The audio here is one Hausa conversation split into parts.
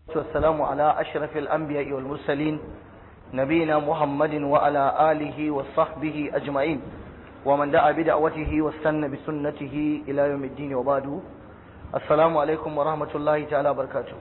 والسلام على أشرف الأنبياء والمرسلين نبينا محمد وعلى آله وصحبه أجمعين ومن دعا بدعوته واستنى بسنته إلى يوم الدين وبعد السلام عليكم ورحمة الله تعالى وبركاته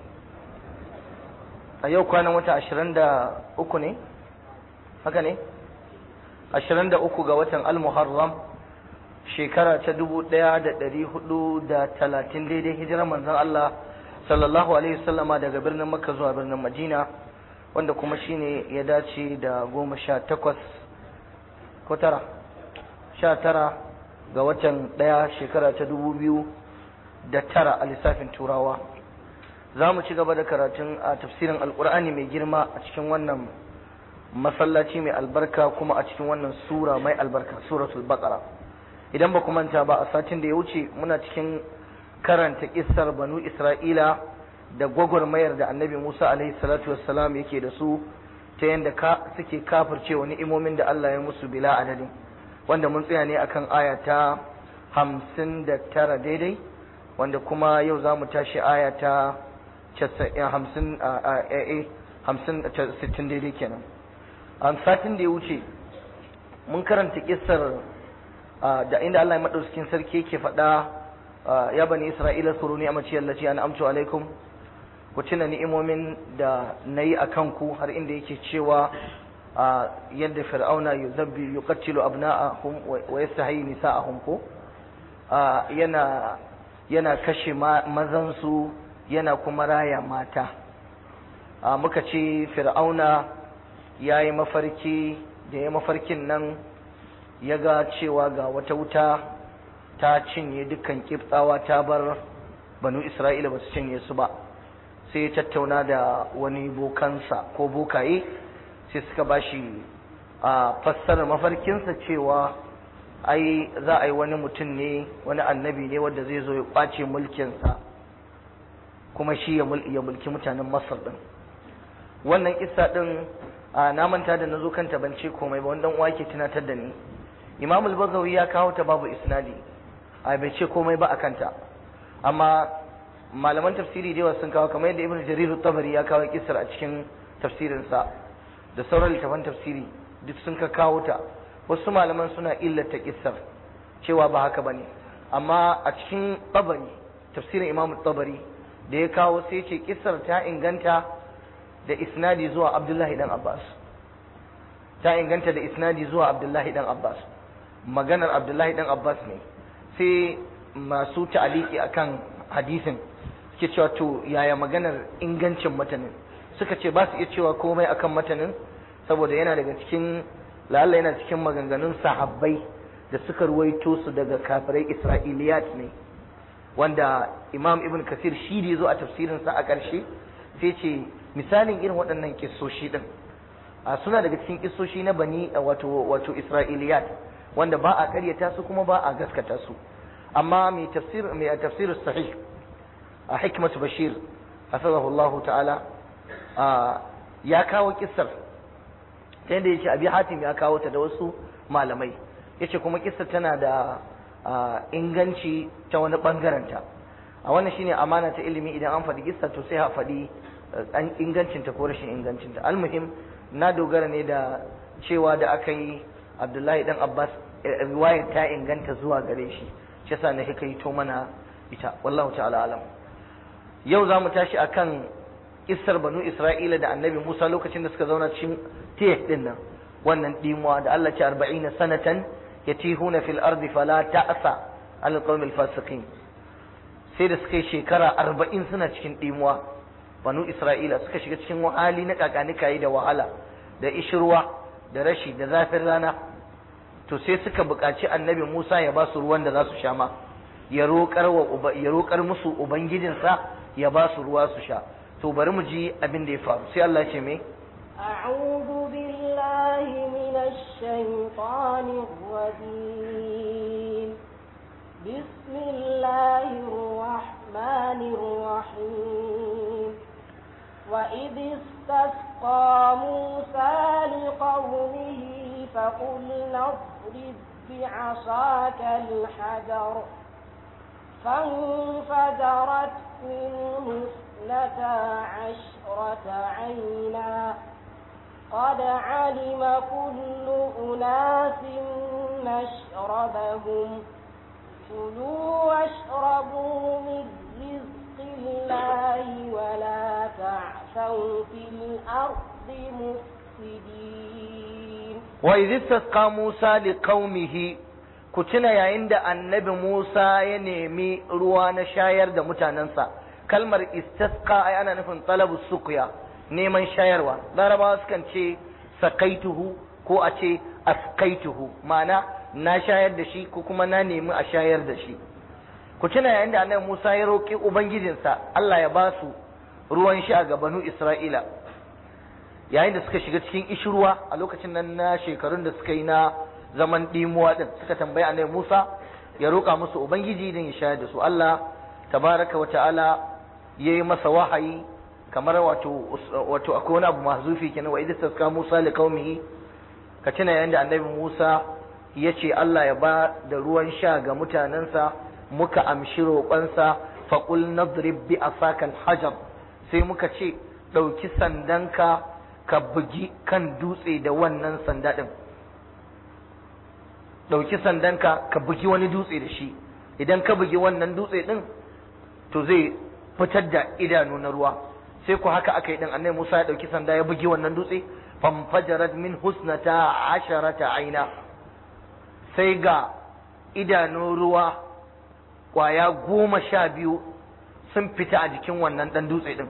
أيوة كان متى عشرين دا أكني هكذا عشرين دا أكو قوة المحرم shekara ta dubu ɗaya da ɗari hudu da talatin daidai hijirar manzon Allah sallallahu alaihi wasallama daga birnin makka zuwa birnin madina wanda kuma shine ya dace da goma sha takwas ko tara sha tara ga watan ɗaya shekara ta dubu biyu da tara a lissafin turawa za mu ci gaba da karatun a tafsirin alkur'ani mai girma a cikin wannan masallaci mai albarka kuma a cikin wannan sura mai albarka suratul baqara idan ba manta ba a satin da ya wuce muna cikin karanta kissar banu isra'ila da gwagwarmayar da annabi musa alaihi salatu wassalam yake da su ta yadda ka suke kafircewa ni'imomin da allah ya musu bila adadin wanda mun tsaya ne akan aya ta hamsin da tara daidai wanda kuma yau za mu tashi aya ta hamsin hamsin sittin daidai kenan a satin da ya wuce mun karanta kissar da inda Allah ya madaukakin sarki yake faɗa ya bani Isra'ila suru ni amaci allaci an amtu alaikum ku tuna ni'imomin da nayi akan ku har inda yake cewa yadda fir'auna yuzabbi yuqattilu abna'ahum wa yastahi nisa'ahum ko yana yana kashe mazan su yana kuma raya mata muka ce fir'auna yayi mafarki da ya mafarkin nan ya ga cewa ga wata wuta ta cinye dukkan kiftawa ta bar banu isra'ila ba su cinye su ba sai ya tattauna da wani bokansa ko bokaye sai suka ba shi a fassarar mafarkinsa cewa ai za a yi wani mutum ne wani annabi ne wanda zai zo ya kwace mulkinsa kuma shi ya mulki mutanen masar din wannan kissa din na manta da na zo kanta ban ce komai ba wanda uwa ke tunatar da ni imam al-bazawi ya kawo ta babu isnadi a bai ce komai ba a kanta amma malaman tafsiri da yawa sun kawo kamar yadda ibnu jarir tabari ya kawo kisar a cikin tafsirinsa da sauran littafan tafsiri duk sun ka kawo ta wasu malaman suna illata kisar cewa ba haka bane amma a cikin tabari tafsirin imam tabari da ya kawo sai ce kisar ta inganta da isnadi zuwa abdullahi dan abbas ta inganta da isnadi zuwa abdullahi dan abbas maganar abdullahi dan abbas ne sai masu ta'aliki akan hadisin suke cewa to yaya maganar ingancin matanin suka ce ba su iya cewa komai akan matanin saboda yana daga cikin lalla yana cikin maganganun sahabbai da suka ruwaito su daga kafirai isra'iliyat ne wanda imam ibn kasir shi da zo a tafsirinsa a ƙarshe sai ce misalin irin waɗannan kissoshi din suna daga cikin kissoshi na bani wato wato isra'iliyat wanda ba a karyata su kuma ba a gaskata su amma mai tafsir mai tafsir sahih a hikmatu bashir hafizahu Allah ta'ala ya kawo kissar ta yadda yace abi hatim ya kawo ta da wasu malamai yace kuma kissar tana da inganci ta wani bangaren ta a wannan shine amana ta ilimi idan an faɗi kissa to sai a faɗi ingancinta ko rashin ingancinta almuhim na dogara ne da cewa da aka yi abdullahi dan abbas riwayar ta inganta zuwa gare shi shi yasa na hikaito mana ita wallahu ta'ala alam yau za mu tashi akan kissar banu isra'ila da annabi musa lokacin da suka zauna cikin tiyah din nan wannan dimuwa da Allah ce 40 sanatan yatihuna fil ardi fala ta'sa al qawmil fasiqin sai da suka yi shekara 40 suna cikin dimuwa banu isra'ila suka shiga cikin hali na kakanikayi da wahala da ishirwa da rashi da zafin rana to sai suka buƙaci annabi musa ya ba su ruwan da za su sha ma ya roƙar musu ubangijinsa ya ba su ruwa su sha to bari mu ji abin da ya faru sai Allah ce me أعوذ بالله من الشيطان الرجيم بسم الله الرحمن الرحيم وإذ استسقى موسى لقومه فقلنا اضرب بعصاك الحجر فانفجرت منه اثنتا عشرة عينا قد علم كل أناس مشربهم كلوا واشربوا من رزق الله ولا تعثوا في الأرض مفسدين وإذ استسقى موسى لقومه ku tuna yayin da annabi Musa ya nemi ruwa na shayar da mutanensa kalmar istasqa ai ana nufin talabu suqya neman shayarwa larabawa sukan ce sakaituhu ko a ce askaituhu ma'ana na shayar da shi ko kuma na nemi a shayar da shi ku tuna yayin da annabi Musa ya roƙi ubangijinsa Allah ya ba su ruwan sha ga banu Isra'ila yayin da suka shiga cikin ishirwa a lokacin nan na shekarun da suka yi na zaman ɗimuwa din suka tambayi annabi Musa ya roƙa musu ubangiji din ya shayar da su Allah tabaraka wa ta'ala yayi masa wahayi kamar wato wato akwai wani abu mahzufi kenan wa idza taska Musa li qaumihi ka tuna yayin da annabi Musa ya ce Allah ya ba da ruwan sha ga mutanensa muka amshi roƙonsa faƙul nadrib bi asakal hajar sai muka ce ɗauki sandanka ka bugi kan dutse da wannan sanda ɗin ɗauki sandanka ka bugi wani dutse da shi idan ka bugi wannan dutse ɗin to zai fitar da idanu na ruwa sai ku haka aka yi ɗin annabi Musa ya ɗauki sanda ya bugi wannan dutse famfajarat min husnata asharata aina sai ga idanun ruwa kwaya goma sha biyu sun fita a jikin wannan ɗan dutse ɗin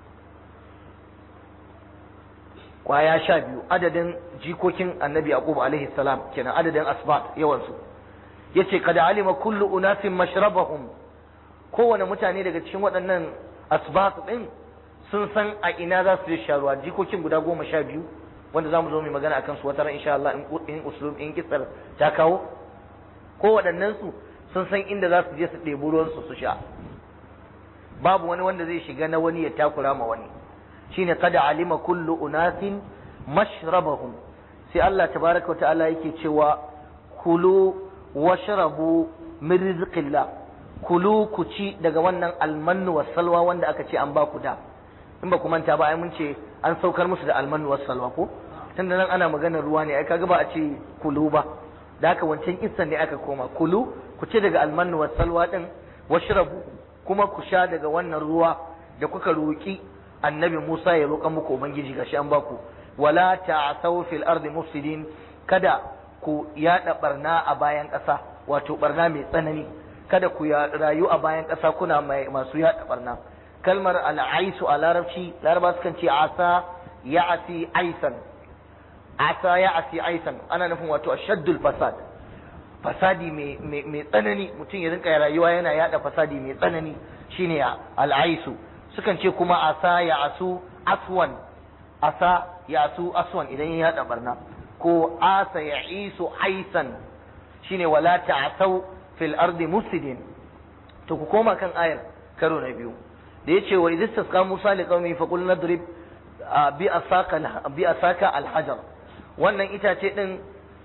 kwaya sha biyu adadin jikokin annabi yaqub alaihi salam kenan adadin asbat yawansu yace kada alima kullu unasin mashrabahum kowane mutane daga cikin waɗannan asbat ɗin sun san a ina za su je sha ruwa jikokin guda goma sha biyu wanda za mu zo mai magana akan su wata ran insha Allah in uslub in kisar ta kawo ko waɗannan su sun san inda za su je su ɗebi ruwan su su sha babu wani wanda zai shiga na wani ya takura ma wani shine kada alima kullu unasin mashrabahum sai Allah tabaraka ta'ala yake cewa kulu washrabu min rizqillah kulu ku ci daga wannan almannu was salwa wanda aka ce an ba ku da in ba ku manta ba ai mun ce an saukar musu da almannu was salwa ko tunda nan ana maganar ruwa ne ai kaga ba a ce kulu ba da haka wancan kissan ne aka koma kulu ku ci daga almannu was salwa din washrabu kuma ku sha daga wannan ruwa da kuka roki annabi Musa ya roƙa muku ubangiji gashi an baku wala ta'thaw fil ardi mufsidin kada ku yada barna a bayan ƙasa wato barna mai tsanani kada ku rayu a bayan ƙasa kuna masu yada barna kalmar al'aisu a larabci laraba sukan ce asa ya'asi aisan asa ya'asi aisan ana nufin wato ashaddul fasad fasadi mai tsanani mutum ya rinka rayuwa yana yada fasadi mai tsanani shine al'aisu sukan ce kuma asa ya asu aswan asa ya asu aswan idan ya yada barna ko asa ya isu aisan shine wala ta'asau fil ardi mufsidin to ku koma kan ayar karo na biyu da yace wa idh istasqa musa li qaumi fa qul nadrib bi asaka bi asaka al hajar wannan itace din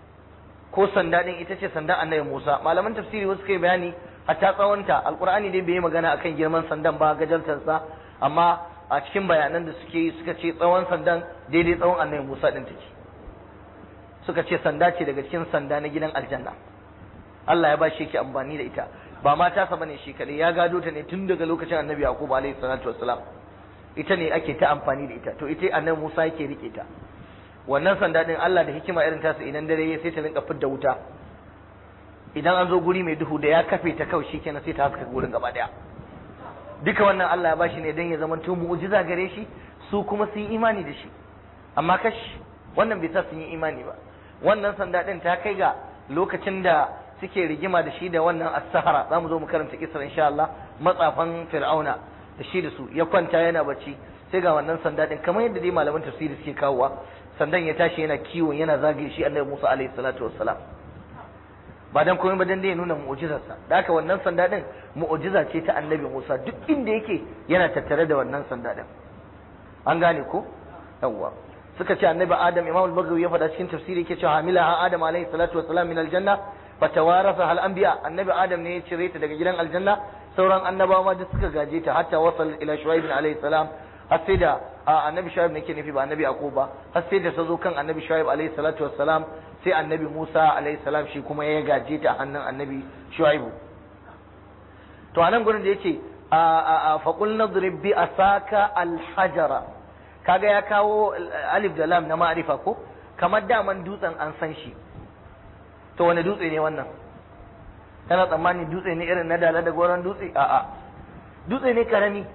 ko sanda din ita ce sandan annabi Musa malaman tafsiri wasu kai bayani hatta tsawonta alqur'ani dai bai yi magana akan girman sandan ba gajartar sa amma a cikin bayanan da suke yi suka ce tsawon sandan daidai tsawon annabi Musa din take suka ce sanda ce daga cikin sanda na gidan aljanna Allah ya ba shi yake amfani da ita ba ma tasa bane shi kadai ya gado ta ne tun daga lokacin annabi Yaqub alaihi salatu wassalam ita ne ake ta amfani da ita to ita annabi Musa yake rike ta wannan sanda din Allah da hikima irin tasu idan dare ya sai ta rinka fidda wuta idan an zo guri mai duhu da ya kafe ta kawai shikenan sai ta haska gurin gaba daya duka wannan Allah ya bashi ne dan ya zama to mu'jiza gare shi su kuma su yi imani da shi amma kash wannan bai sa sun yi imani ba wannan sanda din ta kai ga lokacin da suke rigima da shi da wannan as-sahara zamu zo mu karanta kisar insha Allah matsafan fir'auna da shi da su ya kwanta yana bacci sai ga wannan sanda din kamar yadda dai malaman tafsiri suke kawowa sandan ya tashi yana kiwon yana zagaye shi annabi Musa alaihi salatu wassalam ba dan komai ba dan dai ya nuna mu'jizarsa da haka wannan sanda din mu'jiza ce ta annabi Musa duk inda yake yana tattare da wannan sanda din an gane ko yawwa suka ce annabi Adam Imam al-Baghawi ya faɗa cikin tafsiri yake cewa hamila Adam alaihi salatu wassalam min aljanna fatawarasa hal anbiya annabi Adam ne ya cire ta daga gidan aljanna sauran annabawa ma duk suka gaje ta hatta wasal ila shuaib alayhi salam har sai da annabi shuaib nake nufi ba annabi yaqub ba har sai da ta zo kan annabi shuaib alayhi salatu wassalam sai annabi musa alayhi salam shi kuma ya gaje ta hannun annabi shuaib to anan gurin da yace fa qul nadrib bi asaka alhajara kaga ya kawo alif da lam na ma'rifa ko kamar daman dutsen an san shi to wani dutse ne wannan kana tsammani dutse ne irin na dala da goron dutse a'a dutse ne karami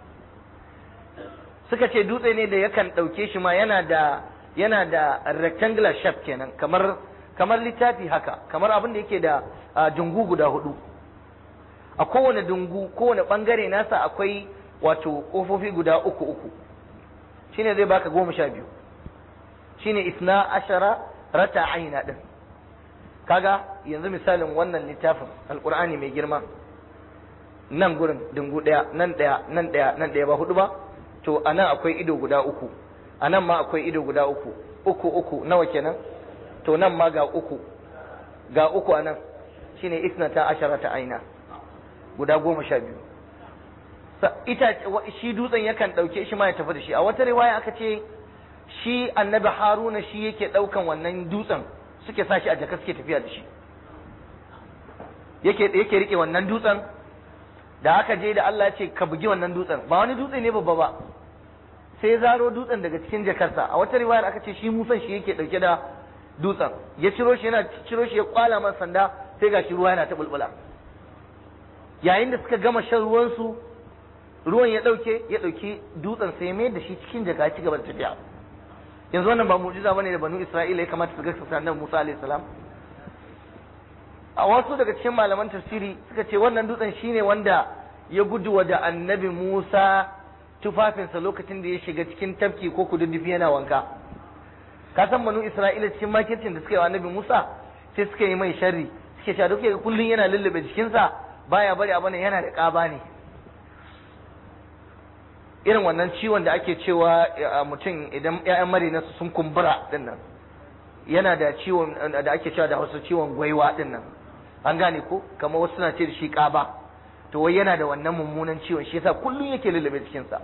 suka ce dutse ne da yakan ɗauke shi ma yana da yana da rectangular shape kenan kamar kamar littafi haka kamar abin da yake da dungu guda hudu a kowane dungu kowane bangare nasa akwai wato kofofi guda uku uku shine zai baka goma sha biyu shine isna ashara rata aina din kaga yanzu misalin wannan littafin alkur'ani mai girma nan gurin dungu daya nan daya nan daya nan daya ba hudu ba to anan akwai ido guda uku anan ma akwai ido guda uku uku uku nawa kenan to nan ma ga uku ga uku anan shine isnata asharata aina guda goma sha biyu ita shi dutsen yakan ɗauke shi ma ya tafi da shi a wata riwaya aka ce shi annabi haruna shi yake ɗaukan wannan dutsen suke sa shi a jaka suke tafiya da shi yake yake rike wannan dutsen da aka je da Allah ya ce ka bugi wannan dutsen ba wani dutse ne babba ba sai zaro dutsen daga cikin jakarsa a wata riwayar aka ce shi musan shi yake dauke da dutsen ya ciro shi yana ciro shi ya kwala masa sanda sai ga shi ruwa yana ta bulbula yayin da suka gama shan ruwan su ruwan ya dauke ya dauki dutsen sai mai da shi cikin jaka ya ci gaba da tafiya yanzu wannan ba mu'jiza bane da banu Isra'ila ya kamata su ga sanan Musa alaihi salam a wasu daga cikin malaman tafsiri suka ce wannan dutsen shine wanda ya gudu wa da annabi Musa tufafinsa lokacin da ya shiga cikin tafki ko kududdufi yana wanka ka san banu Isra'ila cikin makircin da suka yi wa annabi Musa sai suka yi mai sharri suke cewa duk kullun yana lullube jikinsa baya bari abana yana da ƙaba ne irin wannan ciwon da ake cewa mutum idan ƴaƴan marinarsa sun kumbura din nan yana da ciwon da ake cewa da hausa ciwon gwaiwa din nan an gane ko kamar wasu suna ce da shi ƙaba to wai yana da wannan mummunan ciwon shi yasa kullum yake lullube cikinsa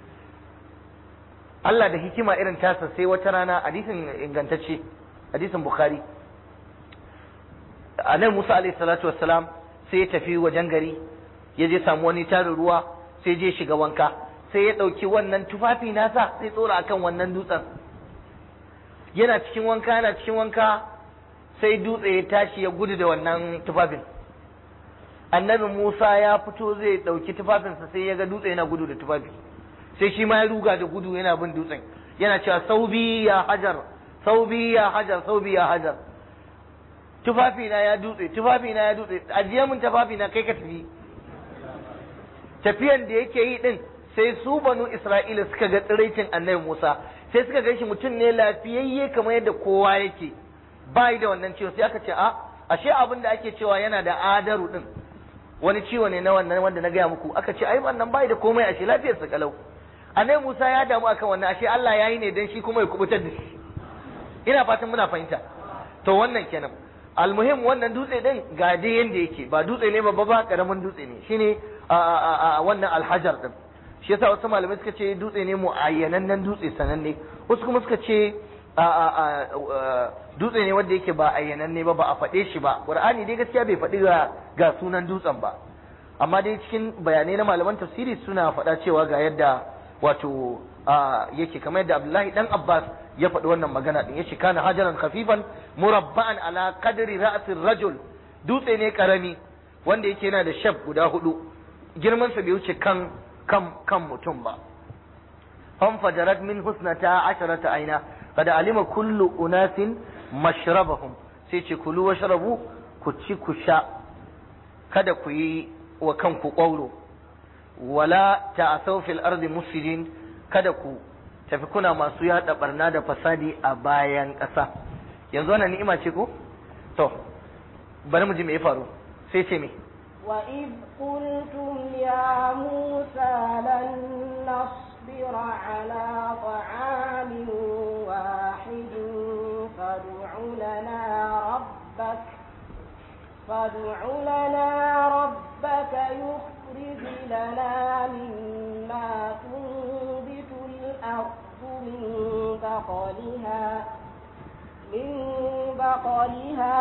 Allah da hikima irin tasa sai wata rana hadisin ingantacce hadisin bukhari anan Musa alaihi salatu wassalam sai ya tafi wajen gari ya je samu wani tarin ruwa sai je shiga wanka sai ya ɗauki wannan tufafi nasa sai tsora akan wannan dutsen yana cikin wanka yana cikin wanka sai dutse ya tashi ya gudu da wannan tufafin annabi Musa ya fito zai ɗauki tufafinsa sai ya ga dutse yana gudu da tufafi sai shi ma ya ruga da gudu yana bin dutsen yana cewa saubi ya hajar saubi ya hajar saubi ya hajar tufafina ya dutse tufafina ya dutse ajiye min tufafina kai ka tafi tafiyan da yake yi din sai su banu Isra'ila suka ga tsiraicin annabi Musa sai suka ga shi mutum ne lafiyayye kamar yadda kowa yake bai da wannan ciwo sai aka ce a ashe abin da ake cewa yana da adaru din wani ciwo ne na wannan wanda na gaya muku aka ce ai wannan bai da komai ashe lafiyar sa kalau annabi Musa ya damu akan wannan ashe Allah ya yi ne dan shi kuma ya kubutar da shi ina fatan muna fahimta to wannan kenan almuhim wannan dutse din ga dai yanda yake ba dutse ne babba ba karamin dutse ne shine a wannan alhajar din shi yasa wasu malamai suka ce dutse ne muayyanannen dutse sananne wasu kuma suka ce dutse ne wanda yake ba ayyananne ba ba a faɗe shi ba qur'ani dai gaskiya bai faɗi ga sunan dutsen ba amma dai cikin bayanai na malaman tafsiri suna faɗa cewa ga yadda wato yake kamar yadda abdullahi dan abbas ya faɗi wannan magana din yace kana hajaran khafifan murabba'an ala qadri ra'sir rajul dutse ne karami wanda yake yana da shaf guda hudu girman sa bai wuce kan kan kan mutum ba fan fajarat min husnata asharata aina kada alima kullu unasin mashrabahum sai ce kulu washrabu ku ci ku sha kada ku yi wa kanku ƙwauro wala ta'asaw fil ardi mufsidin kada ku tafi kuna masu yada barna da fasadi a bayan ƙasa yanzu wannan ni'ima ce ko to bari mu ji me ya faru sai ce me وإذ قلتم يا موسى لن نصبر على طعام واحد فادع لنا ربك فادع لنا ربك يخرج لنا مما تنبت الأرض من بقلها من بقلها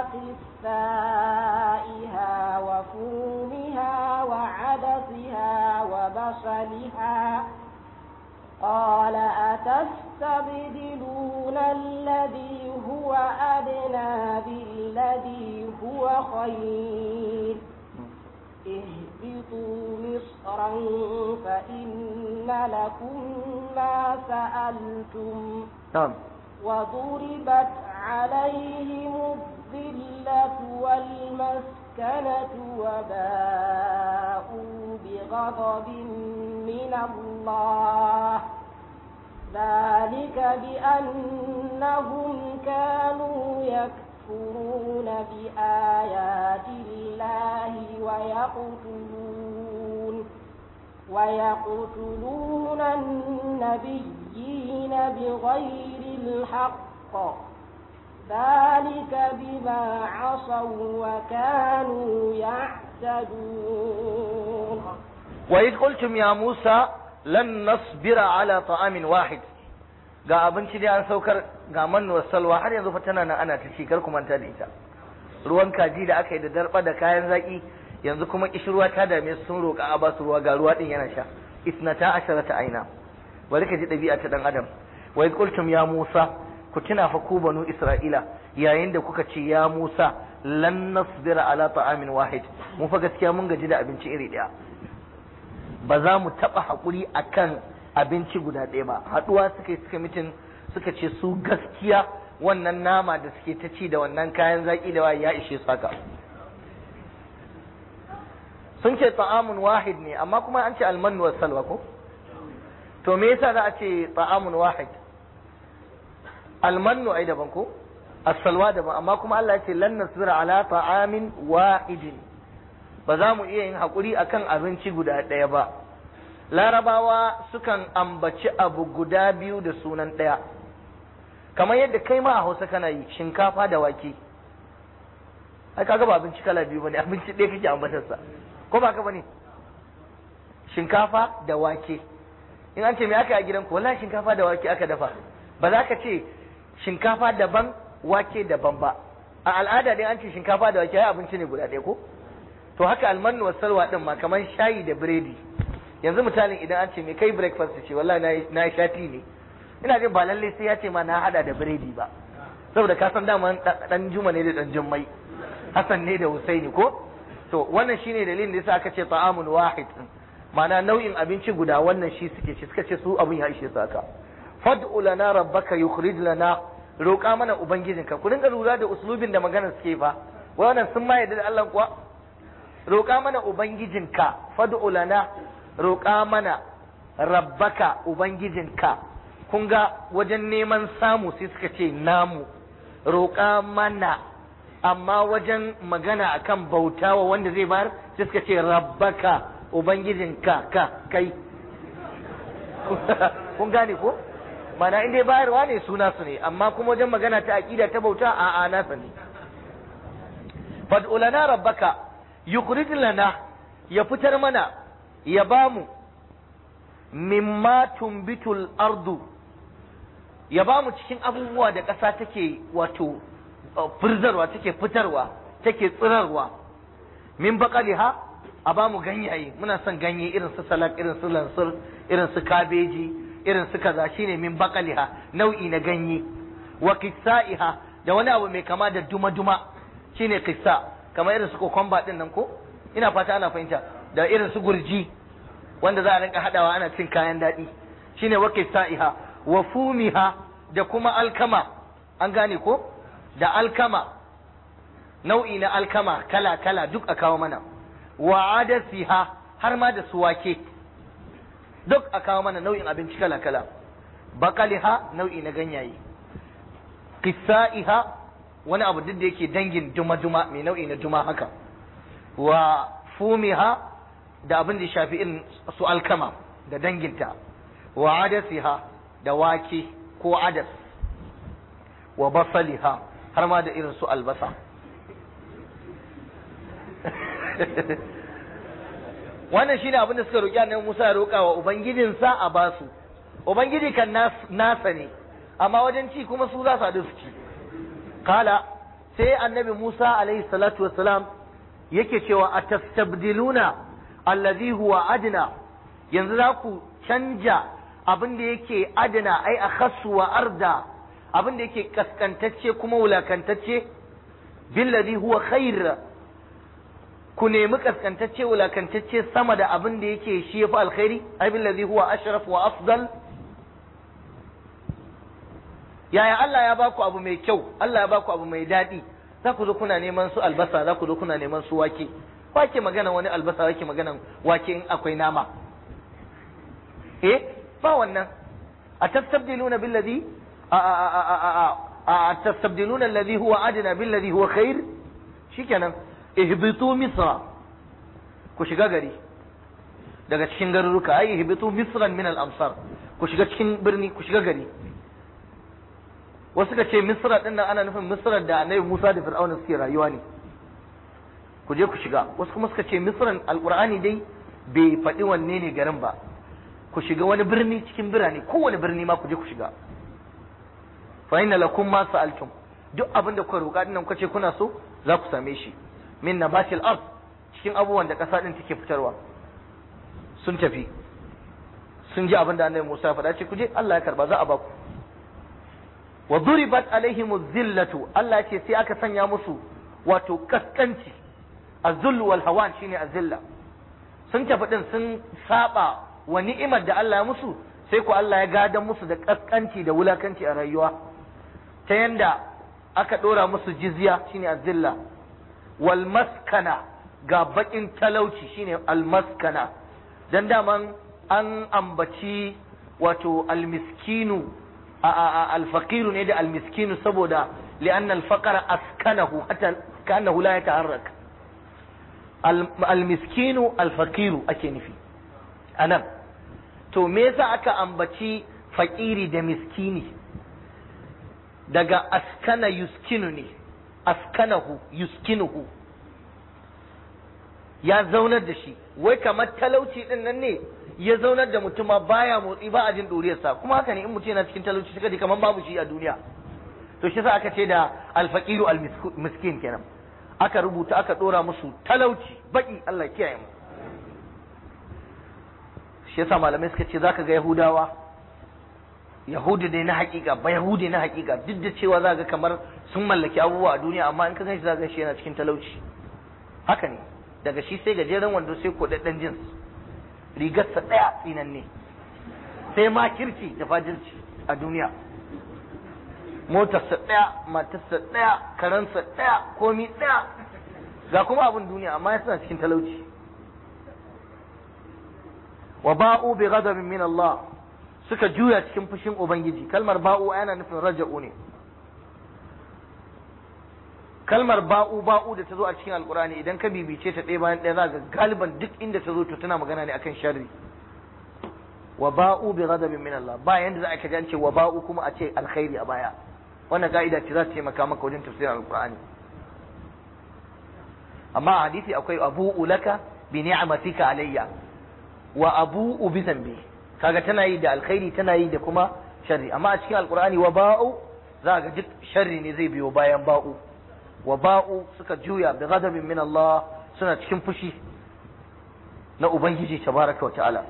وقثائها وفومها وعدسها وبصلها قال أتستبدلون الذي هو أدنى بالذي هو خير اهبطوا مصرا فإن لكم ما سألتم na'am وضربت عليهم الذلة والمسكنة وباءوا بغضب من الله ذلك بأنهم كانوا يكفرون بآيات الله ويقتلون ويقتلون النبيين بغير الحق ذلك بما عصوا وكانوا يعتدون وإذ قلتم يا موسى لن نصبر على طعام واحد ga abinci dai an saukar ga mannuwar salwa har yanzu fa tana nan ana ta ci kar ku manta da ita ruwan kaji da aka yi da darba da kayan zaki yanzu kuma kishirwa ta dame su sun roƙa a basu ruwa ga ruwa din yana sha isnata asharata aina bari ka ji ɗabi'a ta dan adam wa idh qultum ya musa ku tuna fa ku banu isra'ila yayin da kuka ce ya musa lan nasbira ala ta'amin wahid mu fa gaskiya mun gaji da abinci iri ɗaya ba za mu taɓa haƙuri a kan abinci guda ɗaya ba haɗuwa suka yi suka mitin suka ce su gaskiya wannan nama da suke ta ci da wannan kayan zaƙi da waye ya ishe su haka sun ce ta'amun wahid ne amma kuma an ce almanu wa salwa ko to me yasa za a ce ta'amun wahid almanu ai daban ko as-salwa daban amma kuma Allah ya ce lan nasbira ala ta'amin wahidin ba za mu iya yin haƙuri akan abinci guda ɗaya ba larabawa sukan ambaci abu guda biyu da sunan ɗaya kamar yadda kai ma a hausa kana yi shinkafa da wake ai kaga ba abinci kala biyu bane abinci ɗaya kake ambatarsa ko ba ka bane shinkafa da wake in an ce me aka yi a gidanku wallahi shinkafa da wake aka dafa ba za ka ce shinkafa daban wake daban ba a al'ada dai an ce shinkafa da wake ai abinci ne guda ɗaya ko to haka almanu wa salwa din ma kamar shayi da biredi yanzu misalin idan an ce me kai breakfast ce wallahi na yi shati ne ina jin ba lalle sai ya ce ma na hada da biredi ba saboda ka san dama dan juma ne da dan jummai hasan ne da husaini ko to wannan shine dalilin da yasa aka ce ta'amun wahid ma'ana nau'in abinci guda wannan shi suke ci suka ce su abun ya ishe su haka fad'u lana rabbaka yukhrij lana roƙa mana ubangijinka ku dinga lura da uslubin da maganar suke fa wannan sun ma yarda da Allah kuwa roƙa mana ubangijinka fad'u lana roƙa mana rabbaka ubangijinka kun ga wajen neman samu sai suka ce namu roƙa mana amma wajen magana akan bautawa wanda zai bayar sai suka ce rabbaka ubangijinka ka kai kun gane ko mana in dai bayarwa ne suna su ne amma kuma wajen magana ta aqida ta bauta a a nasa ne fad'u lana rabbaka yukhrij lana ya fitar mana ya bamu mimma tumbitul ardu ya bamu cikin abubuwa da ƙasa take wato firzarwa take fitarwa take tsirarwa min baqaliha a bamu ganyaye muna son ganye irin su salak irin su lansur irin su kabeji irin su kaza shine min baqaliha nau'i na ganye wa qissaiha da wani abu mai kama da duma-duma shine qissa kamar irin su kokomba din nan ko ina fata ana fahimta da irin su gurji wanda za a rinka hadawa ana cin kayan daɗi shine wa qissaiha wa fumiha da kuma alkama an gane ko da alkama nau'i na alkama kala kala duk a kawo mana wa adasiha har ma da suwake duk a kawo mana nau'in abinci kala kala bakaliha nau'i na ganyaye qissaiha wani abu duk da yake dangin duma-duma mai nau'i na duma haka wa fumiha da abin da ya shafi irin su alkama da danginta wa adasiha da wake ko adas wa basaliha har ma da irin su albasa wannan shine abin da suka roƙi annabi Musa ya roƙa wa ubangijinsa a basu ubangiji kan nasa ne amma wajen ci kuma su za su haɗu su ci kala sai annabi Musa alaihi salatu wassalam yake cewa atastabdiluna allazi huwa adna yanzu za ku canja abin da yake adna ai akhassu wa arda abin da yake kaskantacce kuma wulakantacce billazi huwa khair ku nemi kaskantacce wulakantacce sama da abin da yake shi yafi alkhairi ai billazi huwa ashraf wa afdal yaya Allah ya baku abu mai kyau Allah ya baku abu mai daɗi za ku zo kuna neman su albasa za ku zo kuna neman su wake wake magana wani albasa wake magana wake in akwai nama eh ba wannan a tastabdiluna billadhi a a a a a tastabdiluna alladhi huwa adna billadhi huwa khair shikenan ihbitu misra ku shiga gari daga cikin garuruka ai ihbitu misran min al-amsar ku shiga cikin birni ku shiga gari wasu ka ce misra din nan ana nufin misra da annabi Musa da Fir'auna suke rayuwa ne ku je ku shiga wasu kuma suka ce misran alqur'ani dai bai faɗi wanne ne garin ba ku shiga wani birni cikin birane kowane birni ma ku je ku shiga fa inna lakum ma sa'altum duk abin da kuka roƙa dinnan kuka ce kuna so za ku same shi min nabatil ard cikin abubuwan da ƙasa din take fitarwa sun tafi sun ji abin da annabi Musa ya faɗa ce ku je Allah ya karba za a ba ku wa duribat alaihim zillatu Allah ce sai aka sanya musu wato kaskanci azullu wal hawan shine azilla sun tafi din sun saba wa ni'imar da Allah ya musu sai ku Allah ya gadan musu da kaskanci da wulakanci a rayuwa ta yanda aka dora musu jizya shine azilla wal maskana ga bakin talauci shine al maskana dan daman an ambaci wato al miskinu alfaqiru ne da almiskinu saboda li'anna alfaqara askanahu hatta kanahu la yataharrak almiskinu alfaqiru ake nufi anan to me yasa aka ambaci fakiri da miskini daga askana yuskinu ne askanahu yuskinuhu ya zaunar da shi wai kamar talauci din nan ne ya zaunar da mutuma baya motsi ba a jin ɗuriyarsa kuma haka ne in mutum yana cikin talauci suka ji kamar babu shi a duniya to shi sa aka ce da alfaqiru almiskin kenan aka rubuta aka dora musu talauci baki Allah kiyaye mu shi yasa malamai suka ce zaka ga yahudawa yahudi ne na hakika ba yahudi na hakika duk da cewa za ga kamar sun mallaki abubuwa a duniya amma in ka ganshi za ga shi yana cikin talauci haka ne daga shi sai gajeren wando sai kodaddan jins rigarsa ɗaya tsinanne sai ma kirci da fajirci a duniya motarsa ɗaya matarsa ɗaya karansa ɗaya komi ɗaya ga kuma abin duniya amma ya suna cikin talauci wa ba'u bi ghadabin min Allah suka juya cikin fushin ubangiji kalmar ba'u yana nufin raja'u ne kalmar ba'u ba'u da ta zo a cikin alkurani idan ka bibice ta ɗaya bayan ɗaya za ga galiban duk inda ta zo to tana magana ne akan sharri wa ba'u bi ghadabin min Allah ba yanda za a kaji an ce wa ba'u kuma a ce alkhairi a baya wannan ka'ida ce za ta taimaka maka wajen tafsirin alkurani amma a hadisi akwai abu'u laka bi ni'matika alayya wa abu'u bi dhanbi kaga tana yi da alkhairi tana yi da kuma sharri amma a cikin alkurani wa ba'u za ga duk sharri ne zai biyo bayan ba'u wa ba'u suka juya bi ghadabin min Allah suna cikin fushi na ubangiji tabaraka wa ta'ala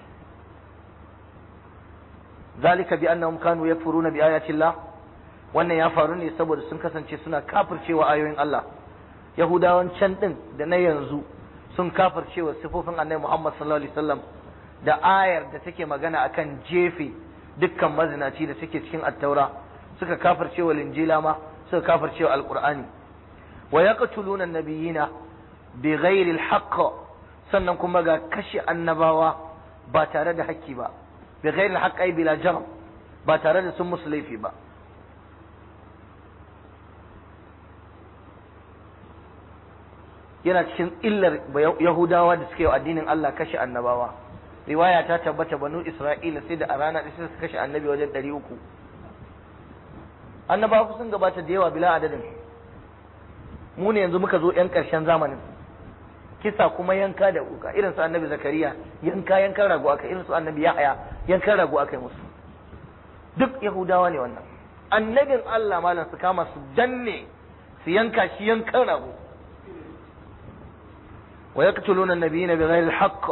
zalika bi annahum kanu yakfuruna bi ayati Allah wannan ya faru ne saboda sun kasance suna kafircewa ayoyin Allah yahudawan can din da na yanzu sun kafircewa sifofin annabi Muhammad sallallahu alaihi wasallam da ayar da take magana akan jefe dukkan mazinaci da take cikin attaura suka kafircewa linjila ma suka kafircewa alqur'ani wa yaqtuluna an-nabiyina bighairi al-haqq sannan kuma ga kashe annabawa ba tare da haƙƙi ba bighairi al-haqq ay bila jarm ba tare da sun musu laifi ba yana cikin illar yahudawa da suke yi addinin Allah kashe annabawa riwaya ta tabbata banu isra'ila sai da a rana da suka kashe annabi wajen ɗari uku annabawa sun gabata da yawa bila adadin mu ne yanzu muka zo yan ƙarshen zamanin kisa kuma yanka da wuka irin su annabi zakariya yanka yankan rago aka irin su annabi yahaya yankan rago aka yi musu duk yahudawa ne wannan annabin Allah malam su kama su danne su yanka shi yankan rago wa yaqtuluna an-nabiyina bighayri al-haqq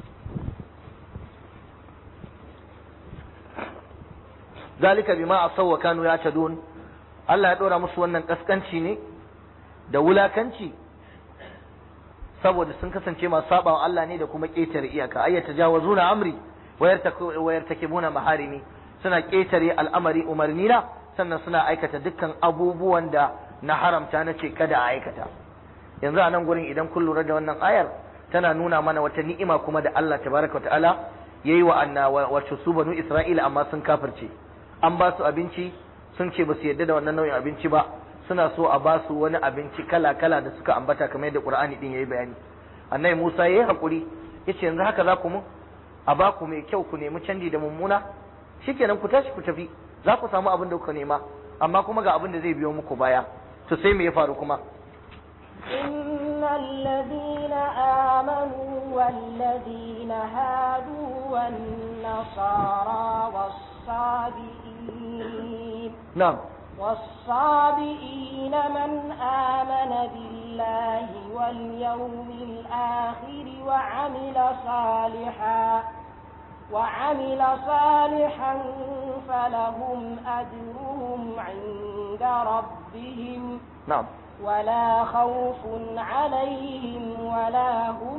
zalika bima asaw wa kanu ya'tadun Allah ya dora musu wannan kaskanci ne da wulakanci saboda sun kasance masu sabawa Allah ne da kuma ƙetare iyaka ay tajawazuna amri wa yartakibuna maharimi suna ƙetare al'amari umarni na sannan suna aikata dukkan abubuwan da na haramta na ce kada a aikata yanzu a nan gurin idan kun lura da wannan ayar tana nuna mana wata ni'ima kuma da Allah tabaraka ta'ala yayi wa anna wato su banu Isra'ila amma sun kafirce an ba su abinci sun ce ba su yarda da wannan nau'in abinci ba suna so a ba su wani abinci kala kala da suka ambata kamar yadda Qur'ani din yayi bayani annabi Musa yayi hakuri yace yanzu haka za ku mu a ba ku mai kyau ku nemi canji da mummuna shikenan ku tashi ku tafi za ku samu abin da kuka nema amma kuma ga abin da zai biyo muku baya to sai me ya faru kuma إن الذين آمنوا والذين هادوا والنصارى والصابئين na'am والصابئين من آمن بالله واليوم الآخر وعمل صالحا وعمل صالحا فلهم أجرهم عند ربهم na'am ولا خوف عليهم ولا هم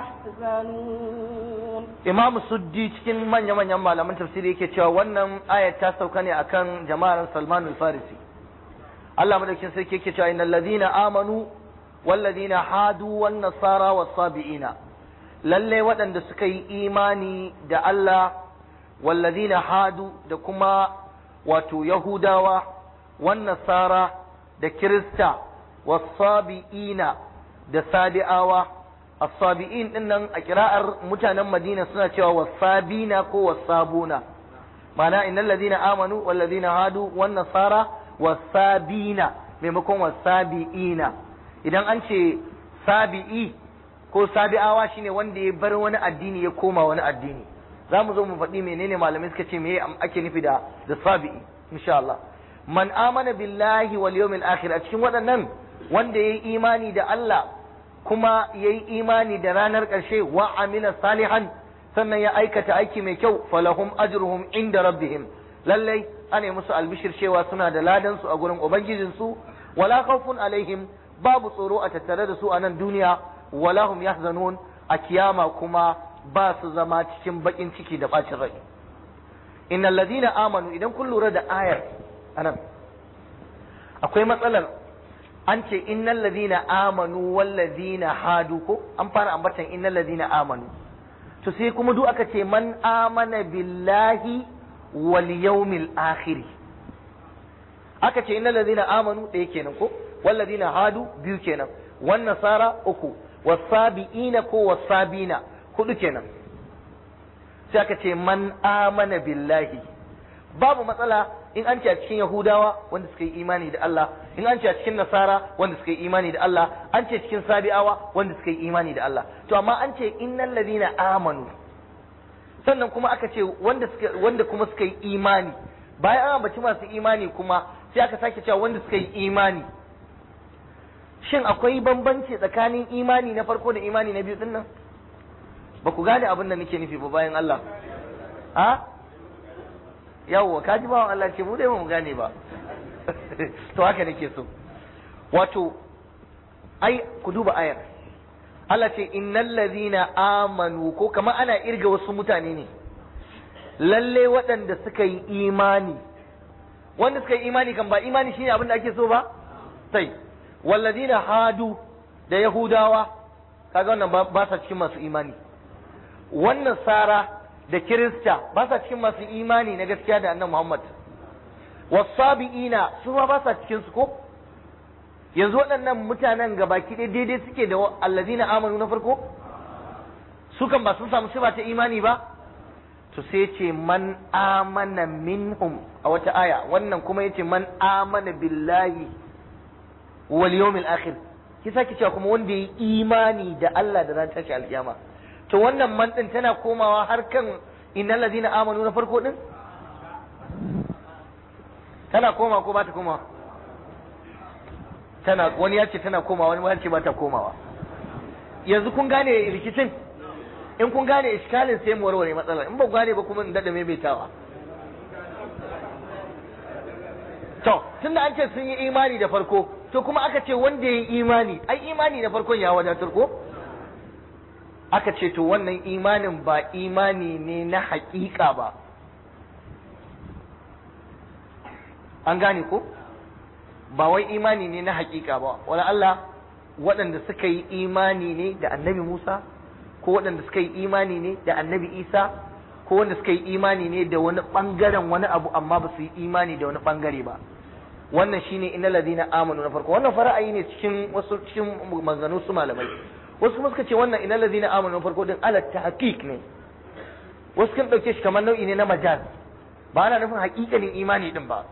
يحزنون Imam Suddi cikin manya-manyan malaman tafsiri yake cewa wannan ayat ta sauka ne akan jama'ar Salman al-Farisi. Allah madaukin sarki yake cewa innal ladina amanu wal ladina hadu wan nasara was sabiina. Lalle waɗanda suka yi imani da Allah wal ladina hadu da kuma wato Yahudawa wan nasara da Kirista was sabiina da Sabi'awa as-sabi'in din nan a kira'ar mutanen Madina suna cewa wasabina ko wasabuna ma'ana innal ladina amanu wal ladina hadu wan nasara wasabina maimakon wasabiina idan an ce sabi'i ko sabi'awa shine wanda ya bar wani addini ya koma wani addini za mu zo mu faɗi menene malamai suka ce me ake nufi da da sabi'i insha Allah man amana billahi wal yawmil akhir a cikin waɗannan wanda yayi imani da Allah kuma ya yi imani da ranar ƙarshe wa amila salihan sannan ya aikata aiki mai kyau falahum ajruhum inda rabbihim lallai ana musu albishir cewa suna da ladan su a gurin ubangijinsu wala khawfun alaihim babu tsoro a tattare da su a nan duniya wala hum yahzanun a kiyama kuma ba su zama cikin bakin ciki da bacin rai innal ladina amanu idan kun lura da ayar anan akwai matsalar an ce innal ladina amanu wal ladina hadu ko an fara ambatan innal ladina amanu to sai kuma duk aka ce man amana billahi wal yawmil akhir aka ce innal ladina amanu ɗaya kenan ko wal ladina hadu biyu kenan wan nasara uku wasabiina ko wasabina hudu kenan sai aka ce man amana billahi babu matsala in an ce a cikin Yahudawa wanda suka yi imani da Allah in an ce a cikin Nasara wanda suka yi imani da Allah an ce cikin Sabi'awa wanda suka yi imani da Allah to amma an ce innal ladina amanu sannan kuma aka ce wanda suka wanda kuma suka yi imani bayan an ambaci masu imani kuma sai aka sake cewa wanda suka yi imani shin akwai bambanci tsakanin imani na farko da imani na biyu din nan ba ku gane abin da nake nufi ba bayan Allah a yawwa ka ji bawan Allah ce mu dai ba mu gane ba to haka nake so wato ai ku duba ayar Allah ce innal ladhina amanu ko kamar ana irga wasu mutane ne lalle waɗanda suka yi imani wanda suka yi imani kan ba imani shine abin da ake so ba sai walladhina hadu da yahudawa kaga wannan ba sa cikin masu imani wannan sara da kirista ba sa cikin masu imani na gaskiya da annabi Muhammad wasabi'ina su ma ba sa cikin su ko yanzu waɗannan mutanen gabaki ɗaya daidai suke da allazina amanu na farko su kan ba sun samu sifa ta imani ba to sai ce man amana minhum a wata aya wannan kuma yace man amana billahi wal yawmil akhir ki sake cewa kuma wanda ya imani da Allah da ran tashi alkiyama to wannan man din tana komawa har kan innal ladina amanu na farko din tana koma ko ba ta komawa tana wani ya ce tana komawa wani ya ce ba ta komawa yanzu kun gane rikicin in kun gane iskalin sai mu warware matsalar in ba ku gane ba kuma in dada maimaitawa to tunda an ce sun yi imani da farko to kuma aka ce wanda ya yi imani ai imani na farkon ya wadatar ko aka ce to wannan imanin ba imani ne na haƙiƙa ba an gane ko ba wai imani ne na haƙiƙa ba wala Allah waɗanda suka yi imani ne da annabi Musa ko waɗanda suka yi imani ne da annabi Isa ko wanda suka yi imani ne da wani ɓangaren wani abu amma ba su yi imani da wani ɓangare ba wannan shine innal ladina amanu na farko wannan fara'ayi ne cikin wasu cikin maganganu su malamai wasu kuma suka ce wannan innal ladina amanu na farko din ala tahqiq ne wasu kan dauke shi kamar nau'i ne na majaz ba ana nufin haƙiƙanin imani din ba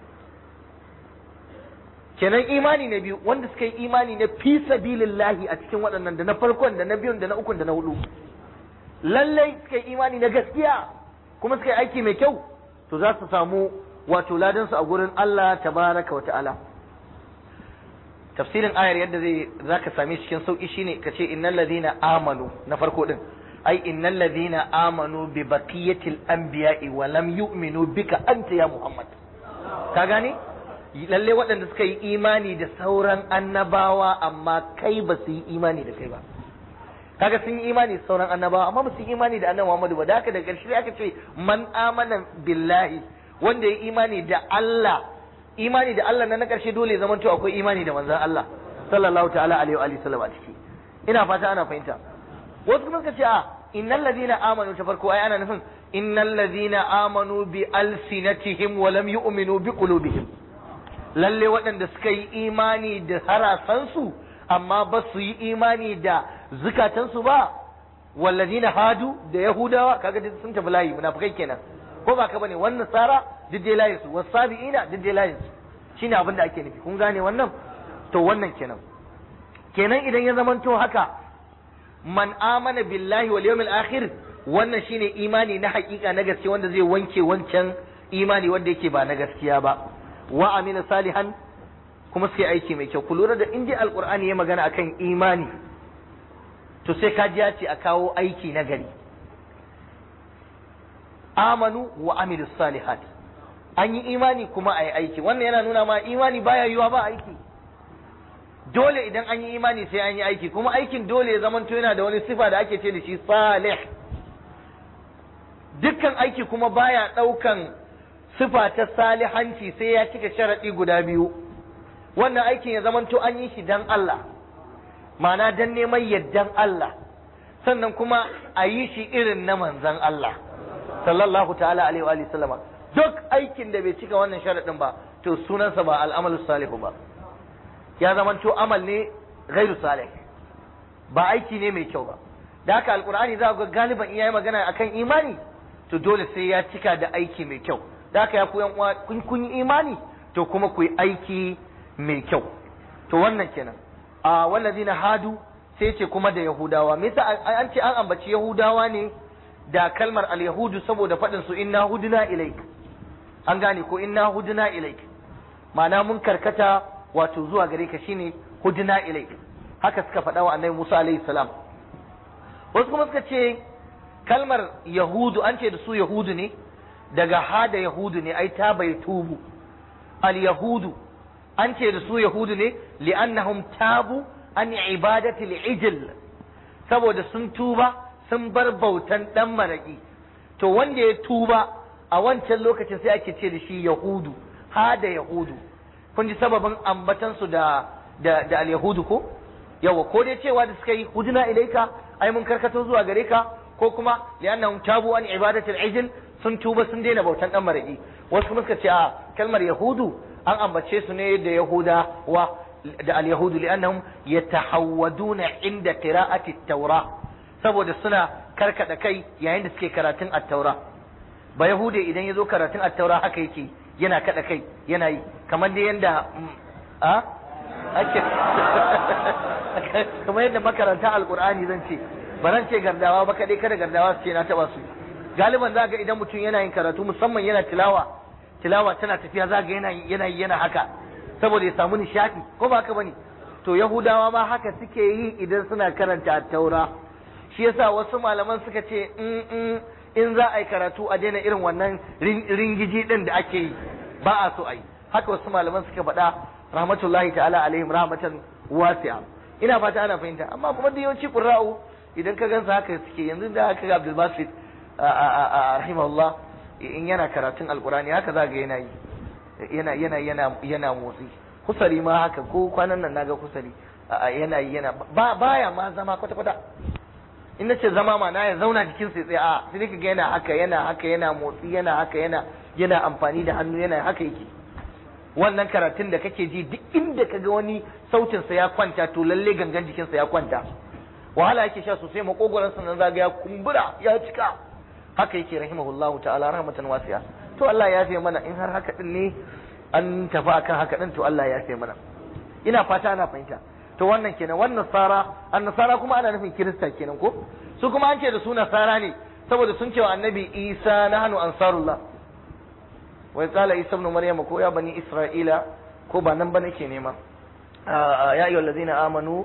kenan imani na biyu wanda suka yi imani na fi sabilillahi a cikin waɗannan da na farkon da na biyun da na ukun da na hudu lallai suka yi imani na gaskiya kuma suka yi aiki mai kyau to za su samu wato ladansu a gurin Allah tabaraka wa ta'ala tafsirin ayar yadda zai zaka same shi cikin sauki shine kace innal ladina amanu na farko din ai innal ladina amanu bi baqiyatil anbiya'i wa lam yu'minu bika anta ya muhammad ka gane lalle waɗanda suka yi imani da sauran annabawa amma kai ba su yi imani da kai ba kaga sun yi imani da sauran annabawa amma ba su yi imani da annabi Muhammadu ba da haka da ƙarshe aka ce man amana billahi wanda ya imani da Allah imani da Allah na na ƙarshe dole ya zamanto akwai imani da manzon Allah sallallahu ta'ala alaihi wa alihi sallam a ciki ina fata ana fahimta wasu kuma suka ce a innal ladina amanu ta farko ai ana nufin innal ladina amanu bi alsinatihim wa lam yu'minu bi qulubihim lalle waɗanda suka yi imani da harasansu amma ba su yi imani da zukatansu ba walladina hadu da yahudawa kaga duk sun tafi layi munafikai kenan ko ba ka bane wannan tsara duk dai layin su wasabiina duk dai layin su shine abin da ake nufi kun gane wannan to wannan kenan kenan idan ya zamanto haka man amana billahi wal yawmil akhir wannan shine imani na hakika na gaske wanda zai wanke wancan imani wanda yake ba na gaskiya ba wa amina salihan kuma suka yi aiki mai kyau ku lura da in dai alqur'ani ya magana akan imani to sai ka ji ya ce a kawo aiki na gari amanu wa amilu salihat an yi imani kuma a yi aiki wannan yana nuna ma imani baya yiwa ba aiki dole idan an yi imani sai an yi aiki kuma aikin dole ya zamanto yana da wani sifa da ake ce da shi salih dukkan aiki kuma baya ɗaukan sifa ta salihanci sai ya cika sharaɗi guda biyu wannan aikin ya zamanto an yi shi dan Allah ma'ana dan neman yardan Allah sannan kuma a yi shi irin na manzan Allah sallallahu ta'ala alaihi wa sallama duk aikin da bai cika wannan sharaɗin ba to sunansa ba al'amalu salihu ba ya zamanto amal ne gairu salih ba aiki ne mai kyau ba da haka alqur'ani za ga galiban iyaye magana akan imani to dole sai ya cika da aiki mai kyau da haka ya ku yan uwa kun kun yi imani to kuma ku yi aiki mai kyau to wannan kenan a wallazina hadu sai ce kuma da yahudawa me yasa an ce an ambaci yahudawa ne da kalmar al-yahudu saboda faɗin su inna huduna ilaik an gane ko inna huduna ilaik ma'ana mun karkata wato zuwa gare ka shine huduna ilaik haka suka faɗa wa annabi Musa alaihi salam wasu kuma suka ce kalmar yahudu an ce da su yahudu ne daga hada yahudu ne ai ta bai tubu al yahudu an ce da su yahudu ne li'annahum tabu an ibadati al saboda sun tuba sun bar bautan dan maraki to wanda ya tuba a wancan lokacin sai ake ce da shi yahudu hada yahudu kun ji sababin ambatansu da da da al-yahudu ko yawa ko dai cewa da suka yi huduna ilaika ai mun karkato zuwa gare ka ko kuma li'annahum tabu an ibadatil ijl sun tuba sun daina bautan dan maraki wasu kuma suka ce a kalmar yahudu an ambace su ne da yahuda wa da al-yahudu li'annahum yatahawwaduna inda qira'ati at-taura saboda suna karkada kai yayin da suke karatun at-taura ba yahude idan ya zo karatun at-taura haka yake yana kada kai yana yi kamar da yanda a ake kamar yadda makaranta alkur'ani zan ce ba zan ce gardawa ba kadai kada gardawa su ce na taba su galiban za ga idan mutum yana yin karatu musamman yana tilawa tilawa tana tafiya za ga yana yana yana haka saboda ya samu nishadi ko ba haka bane to yahudawa ma haka suke yi idan suna karanta taura shi yasa wasu malaman suka ce in in za a yi karatu a daina irin wannan ringiji din da ake yi ba a so a yi haka wasu malaman suka faɗa rahmatullahi ta'ala alaihim rahmatan wasi'a ina fata ana fahimta amma kuma da yawanci qurra'u idan ka gansa haka suke yanzu da haka ga Abdul Basit rahimahullah in yana karatun alqurani haka za ga yana yi yana yana yana yana motsi kusari ma haka ko kwanan nan naga kusari yana yi yana baya ma zama kwata kwata in nace zama ma na ya zauna jikin sai tsaye a sai ka ga yana haka yana haka yana motsi yana haka yana yana amfani da hannu yana haka yake wannan karatun da kake ji duk inda ka ga wani sautin sa ya kwanta to lalle gangan jikin sa ya kwanta wahala yake sha sosai makogoran sa nan zaga ya kumbura ya cika haka yake rahimahullahu ta'ala rahmatan wasi'a to Allah ya yafe mana in har haka din ne an tafi akan haka din to Allah ya yafe mana ina fata ana fahimta to wannan kenan wannan nasara an nasara kuma ana nufin kirista kenan ko su kuma an ce da su nasara ne saboda sun ce wa annabi isa nahnu ansarullah wai qala isa ibn maryam ko ya bani isra'ila ko ba nan ba nake nema ya ayyuhal ladina amanu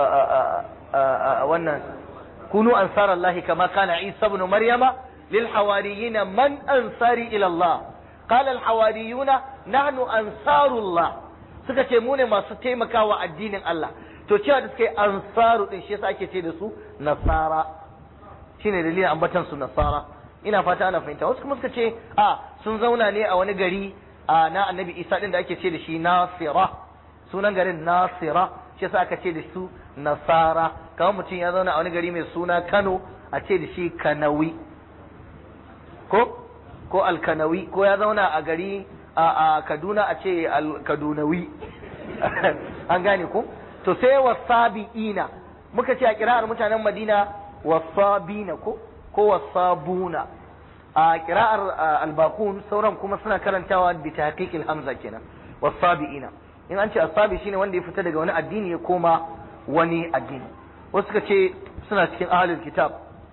wannan kunu ansarallahi kama kana isa ibn maryama lil hawariyina man ansari ila allah qala al hawariyuna nahnu ansarullah suka ce mu ne masu taimakawa addinin Allah to cewa da suka yi ansaru din shi yasa ake ce da su nasara shine dalilin ambatan su nasara ina fata ana fahimta wasu kuma suka ce a sun zauna ne a wani gari a na annabi isa din da ake ce da shi nasira sunan garin nasira shi yasa aka ce da su nasara kamar mutum ya zauna a wani gari mai suna kano a ce da shi kanawi ko ko alkanawi ko ya zauna a gari a Kaduna a ce Kadunawi an gane ku to sai wasabi'ina muka ce a kira'ar mutanen Madina wasabina ko ko wasabuna a kira'ar albakun sauran kuma suna karantawa bi tahqiqil hamza kenan wasabi'ina in an ce asabi shine wanda ya fita daga wani addini ya koma wani addini wasu suka ce suna cikin ahlul kitab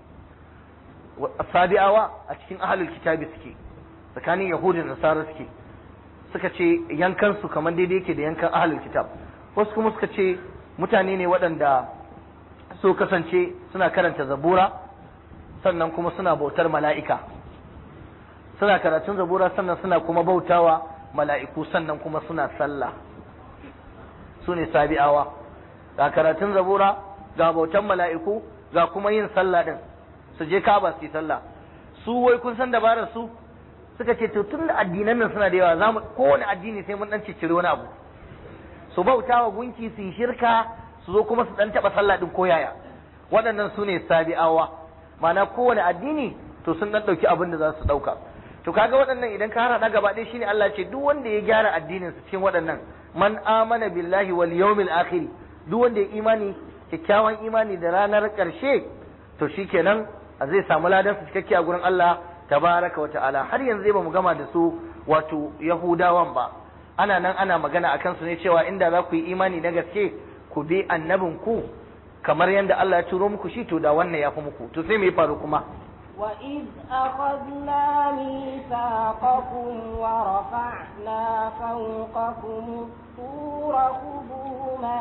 sabi'awa a cikin ahlul kitabi suke tsakanin yahudi da nasara suke suka ce yankansu kamar daidai yake da yankan ahalul kitab wasu kuma suka ce mutane ne waɗanda so kasance suna karanta zabura sannan kuma suna bautar mala'ika suna karatun zabura sannan suna kuma bautawa mala'iku sannan kuma suna sallah su ne sabi'awa ga karatun zabura ga bautan mala'iku ga kuma yin sallah din su je kaba su yi sallah su wai kun san dabarar su suka ce to tun da addinan nan suna da yawa za mu kowane addini sai mun dan ciccire wani abu su bauta wa gunki su yi shirka su zo kuma su dan taba sallah din koyaya waɗannan su ne sabi'awa ma'ana kowane addini to sun dan dauki abin da za su dauka to kaga waɗannan idan ka hada gaba ɗaya shine Allah ce duk wanda ya gyara addinin su cikin waɗannan man amana billahi wal yawmil akhir duk wanda ya imani kyakkyawan imani da ranar ƙarshe to shikenan zai samu ladan su cikakke a gurin Allah tabaraka wa ta'ala har yanzu ba mu gama da su wato yahudawan ba ana nan ana magana akan su ne cewa inda za ku yi imani na gaske ku bi annabin ku kamar yadda Allah ya turo muku shi to da wannan ya fi muku to sai me ya faru kuma وإذ أخذنا ميثاقكم ورفعنا فوقكم الطور خذوا ما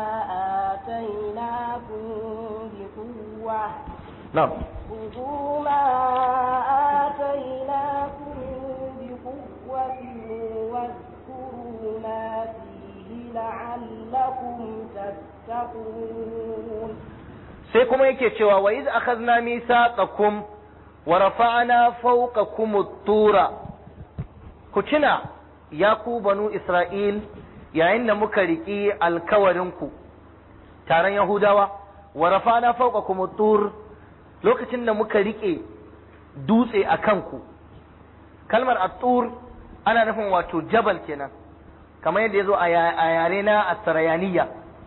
آتيناكم بقوة na'am خذوا ما آتيناكم بقوة واذكروا ما فيه لعلكم تتقون sai kuma yake cewa wa iz akhadna mithaqakum wa rafa'na fawqakum at-tura ku tuna ya ku banu isra'il yayin da muka riki alkawarin ku taron yahudawa wa rafa'na fawqakum at-tur lokacin da muka rike dutse a kanku kalmar at-tur ana nufin wato jabal kenan kamar yadda yazo a yare na as-sarayaniya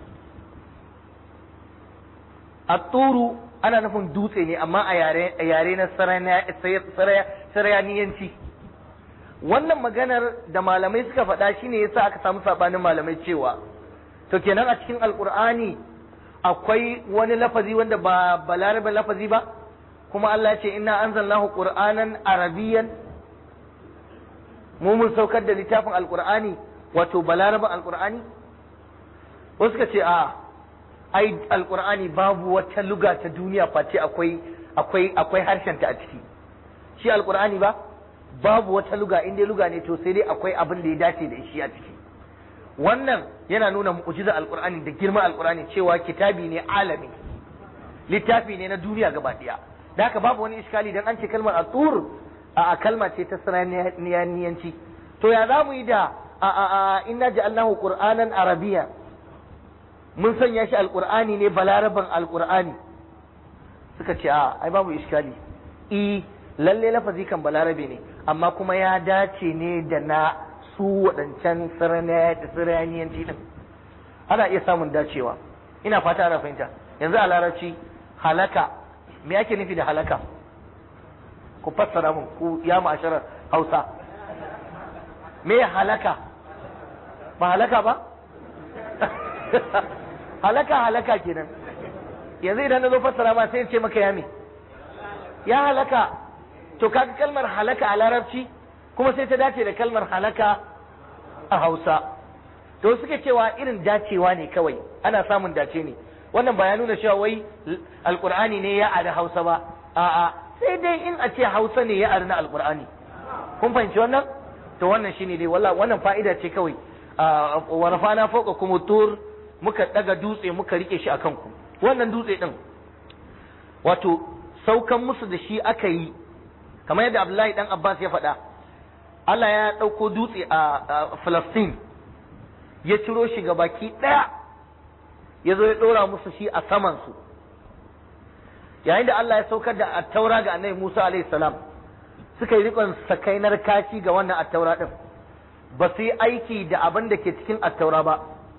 Atturu ana nufin dutse ne amma a yare na sarayaniyanci wannan maganar da malamai suka faɗa shine yasa aka samu sabanin malamai cewa to kenan a cikin alqur'ani akwai wani lafazi wanda ba balarabe lafazi ba kuma Allah ya ce inna anzalnahu qur'anan arabiyyan mu mun saukar da littafin alqur'ani wato balaraben alqur'ani wasu ka ce a ai alqur'ani babu wata luga ta duniya face akwai akwai akwai harshen ta a ciki shi alqur'ani ba babu wata luga in dai luga ne to sai dai akwai abin da ya dace da shi a ciki wannan yana nuna mu'jiza alqur'ani da girman alqur'ani cewa kitabi ne alami littafi ne na duniya gaba daya da haka babu wani iskali dan an ce kalmar atur a kalma ce ta sananiyanci to ya za mu yi da a a a inna ja'alnahu qur'anan arabiyya mun sanya shi alqur'ani ne balaraban alqur'ani suka ce a ai babu iskali i lalle lafazi kan balarabe ne amma kuma ya dace ne da na su waɗancan siraniyanci din ana iya samun dacewa ina fata ana fahimta yanzu a larabci halaka me ake nufi da halaka ku fassara mun ku ya ma'asharar hausa me halaka ba halaka ba halaka halaka kenan yanzu idan na zo fassara ma sai in ce maka ya me ya halaka to kaga kalmar halaka a larabci kuma sai ta dace da kalmar halaka a hausa to suke cewa irin dacewa ne kawai ana samun dace ne wannan ba ya nuna cewa wai alkur'ani ne ya ari hausa ba a'a sai dai in a ce hausa ne ya ari na alkur'ani kun fahimci wannan to wannan shine dai walla wannan fa'ida ce kawai wa rafana fawqa kum tur muka daga dutse muka rike shi akan ku wannan dutse din wato saukan musu da shi aka yi kamar yadda Abdullahi dan Abbas ya faɗa Allah ya ɗauko dutse a Falastin ya ciro shi ga baki ɗaya ya zo ya ɗora musu shi a samansu yayin da Allah ya saukar da attaura ga annabi Musa alaihi salam suka yi rikon sakainar kashi ga wannan attaura ɗin ba su yi aiki da abin da ke cikin attaura ba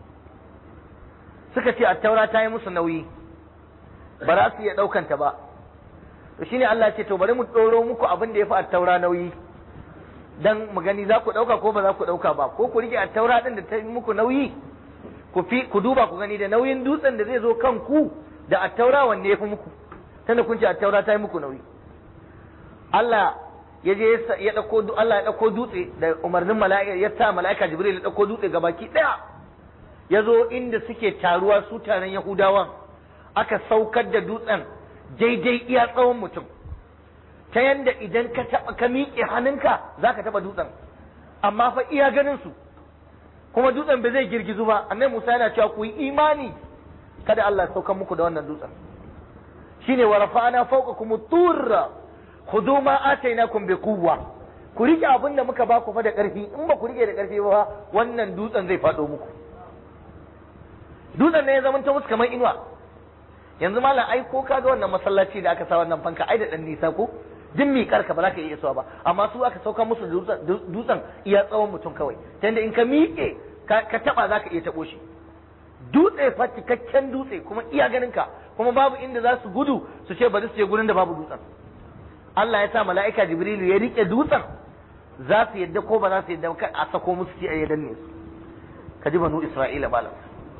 suka ce attaura ta yi musu nauyi ba za su iya ɗaukanta ba to shine Allah ce to bari mu ɗoro muku abin da ya fi attaura nauyi dan mu gani za ku ɗauka ko ba za ku ɗauka ba ko ku rike attaura ɗin da ta yi muku nauyi ku fi ku duba ku gani da nauyin dutsen da zai zo kan ku da attaura wanne ya fi muku tunda kun ce attaura ta yi muku nauyi Allah ya je ya dauko Allah ya dauko dutse da umarnin mala'ika ya sa mala'ika Jibril ya dauko dutse gabaki daya ya zo inda suke taruwa su taron Yahudawan aka saukar da dutsen daidai iya tsawon mutum ta yanda idan ka taba ka miƙe hannunka zaka taba dutsen amma fa iya ganin su kuma dutsen ba zai girgizu ba annabi Musa yana cewa ku yi imani kada Allah ya saukar muku da wannan dutsen shine wa rafa'ana fawqakum turra khudhu ma atainakum bi quwwa ku rike abin da muka ba ku fa da karfi in ba ku rike da karfi ba wannan dutsen zai fado muku dutsen ne ya zama ta musu kamar inuwa yanzu malam ai ko kaga wannan masallaci da aka sa wannan fanka ai da dan nisa ko duk miƙar ka ba za ka iya isuwa ba amma su aka sauka musu dutsen iya tsawon mutum kawai ta in ka miƙe ka taba za ka iya taɓo shi dutse fa cikakken dutse kuma iya ganin ka kuma babu inda za su gudu su ce bari su je gurin da babu dutsen Allah ya sa mala'ika Jibrilu ya rike dutsen za su yadda ko ba za su yadda kan a sako musu ci a yadan ne su ka ji banu Isra'ila malam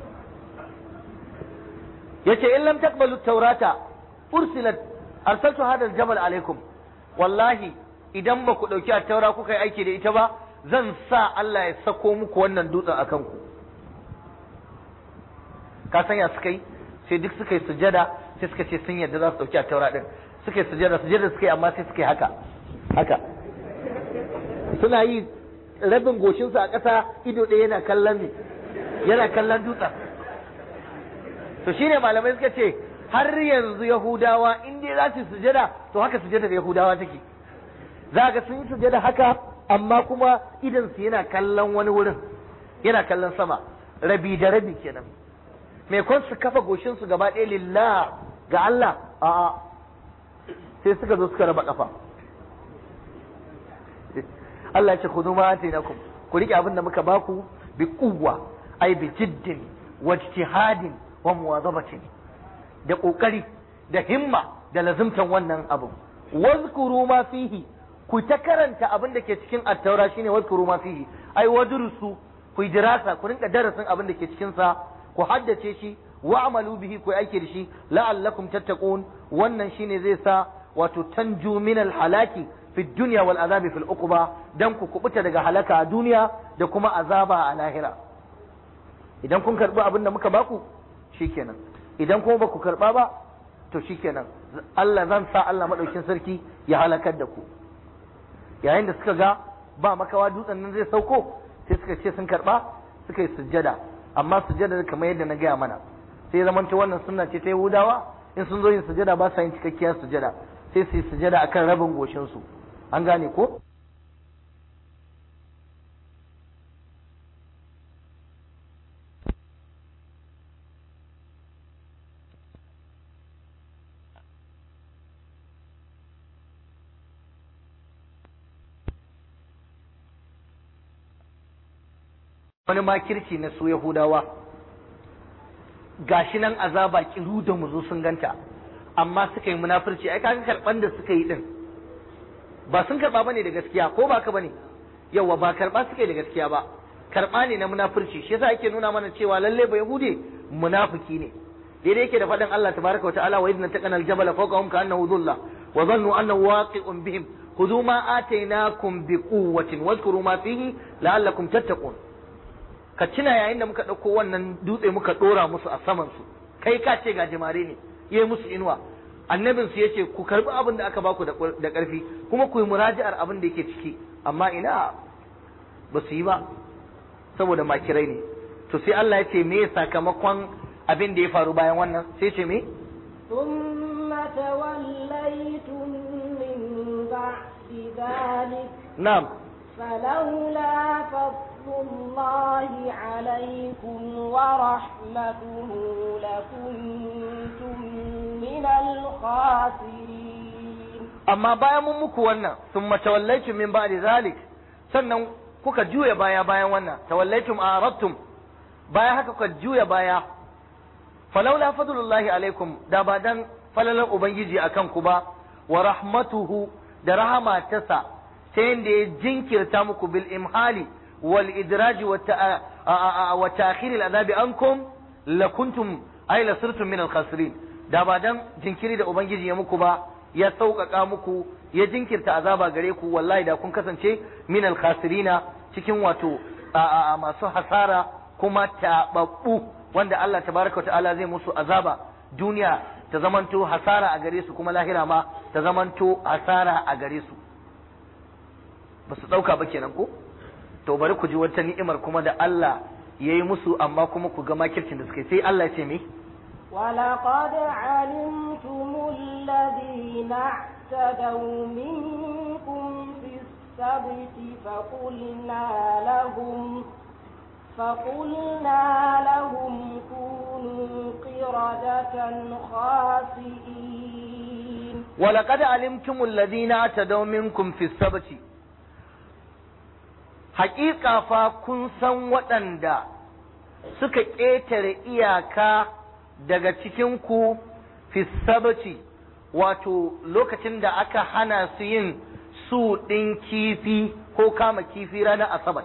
yace in lam taqbalu taurata ursilat arsaltu hada al-jabal alaikum wallahi idan ba ku dauki at-taura kuka yi aiki da ita ba zan sa Allah ya sako muku wannan dutsen akan ku ka sanya suka yi sai duk suka yi sujada sai suka ce sun yadda za su dauki at-taura din suka yi sujada sujada suka yi amma sai suka yi haka haka suna yi rabin goshinsu a ƙasa ido ɗaya yana kallon ne yana kallon dutsen to shine malamai suka ce har yanzu yahudawa in dai za su sujada to haka sujada da yahudawa take za ga sun yi sujada haka amma kuma idan su yana kallon wani wurin yana kallon sama rabi da rabi kenan mai kwan su kafa goshin su gaba ɗaya lillah ga Allah a'a sai suka zo suka raba kafa Allah ya ce khudhu ma atainakum ku rike abin da muka baku bi quwwa ay bi jiddin wa ijtihadin wa muwazabatin da kokari da himma da lazimtan wannan abu wazkuru ma fihi ku ta karanta abin da ke cikin attaura shine wazkuru ma fihi ai wadrusu ku yi dirasa ku rinka darasin abin da ke cikin sa ku haddace shi wa'malu bihi ku aiki da shi la'allakum tattaqun wannan shine zai sa wato tanju min halaki fi dunya wal azabi fil uquba dan ku kubuta daga halaka a duniya da kuma azaba a lahira idan kun karbi abin da muka baku shikenan idan kuma ba ku karba ba to shikenan Allah zan sa Allah madaukin sarki ya halakar da ku yayin da suka ga ba makawa dutsen nan zai sauko sai suka ce sun karba suka yi sujjada amma sujjada kamar yadda na gaya mana sai zamanta wannan sunna ce ta Yahudawa in sun zo yin sujjada ba sa yin cikakkiyar sujjada sai su yi sujjada akan rabin goshin su an gane ko wani makirci na su Yahudawa gashi nan azaba kiru da muzo sun ganta amma suka yi munafurci ai kaga karban da suka yi din ba sun karba bane da gaskiya ko ba ka bane yawa ba karba suka yi da gaskiya ba karba ne na munafurci shi yasa yake nuna mana cewa lalle ba yahude munafiki ne daidai yake da faɗin Allah tabaraka wa ta'ala wa idna taqana al-jabala fawqahum ka'annahu dhulla wa dhannu annahu waqi'un bihim khudhu ma atainakum biquwwatin wadhkuru ma fihi la'allakum tattaqun ka tuna yayin da muka ɗauko wannan dutse muka ɗora musu a saman su kai ka ce ga jimare ne yayi musu inuwa annabin su yace ku karbi abin da aka baku da ƙarfi kuma ku yi muraji'ar abin da yake ciki amma ina ba su yi ba saboda makirai ne to sai Allah ya ce me sakamakon abin da ya faru bayan wannan sai ce me ثم توليتم من بعد ذلك na'am فلولا فضل الله عليكم ورحمته لكنتم من الخاسرين amma bayan mun muku wannan sun tawallaitum min ba'di zalik sannan kuka juya baya bayan wannan tawallaitum aradtum bayan haka kuka juya baya falaula fadlullahi alaikum da ba dan falalar ubangiji akan ku ba wa rahmatuhu da rahama tasa ta yadda ya jinkirta muku bil imhali wal idraji wa ta'khir al azabi ankum lakuntum ay lasirtum min al khasirin da ba dan jinkiri da ubangiji ya muku ba ya sauƙaƙa muku ya jinkirta azaba gare ku wallahi da kun kasance min al khasirina cikin wato masu hasara kuma taɓaɓɓu wanda Allah tabaraka ta'ala zai musu azaba duniya ta zamanto hasara a gare su kuma lahira ma ta zamanto hasara a gare su ba su ɗauka ba kenan ko to bari ku ji wata ni'imar kuma da Allah ya yi musu amma kuma ku ga makircin da suka yi sai Allah ya ce me ولقد علمتم الذين اعتدوا منكم في السبت فقلنا لهم فقلنا لهم كونوا قردة خاسئين ولقد علمتم الذين اعتدوا منكم في السبت haƙiƙa fa kun san waɗanda suka ƙetare iyaka daga cikinku fi sabati wato lokacin da aka hana su yin su ɗin kifi ko kama kifi ranar asabat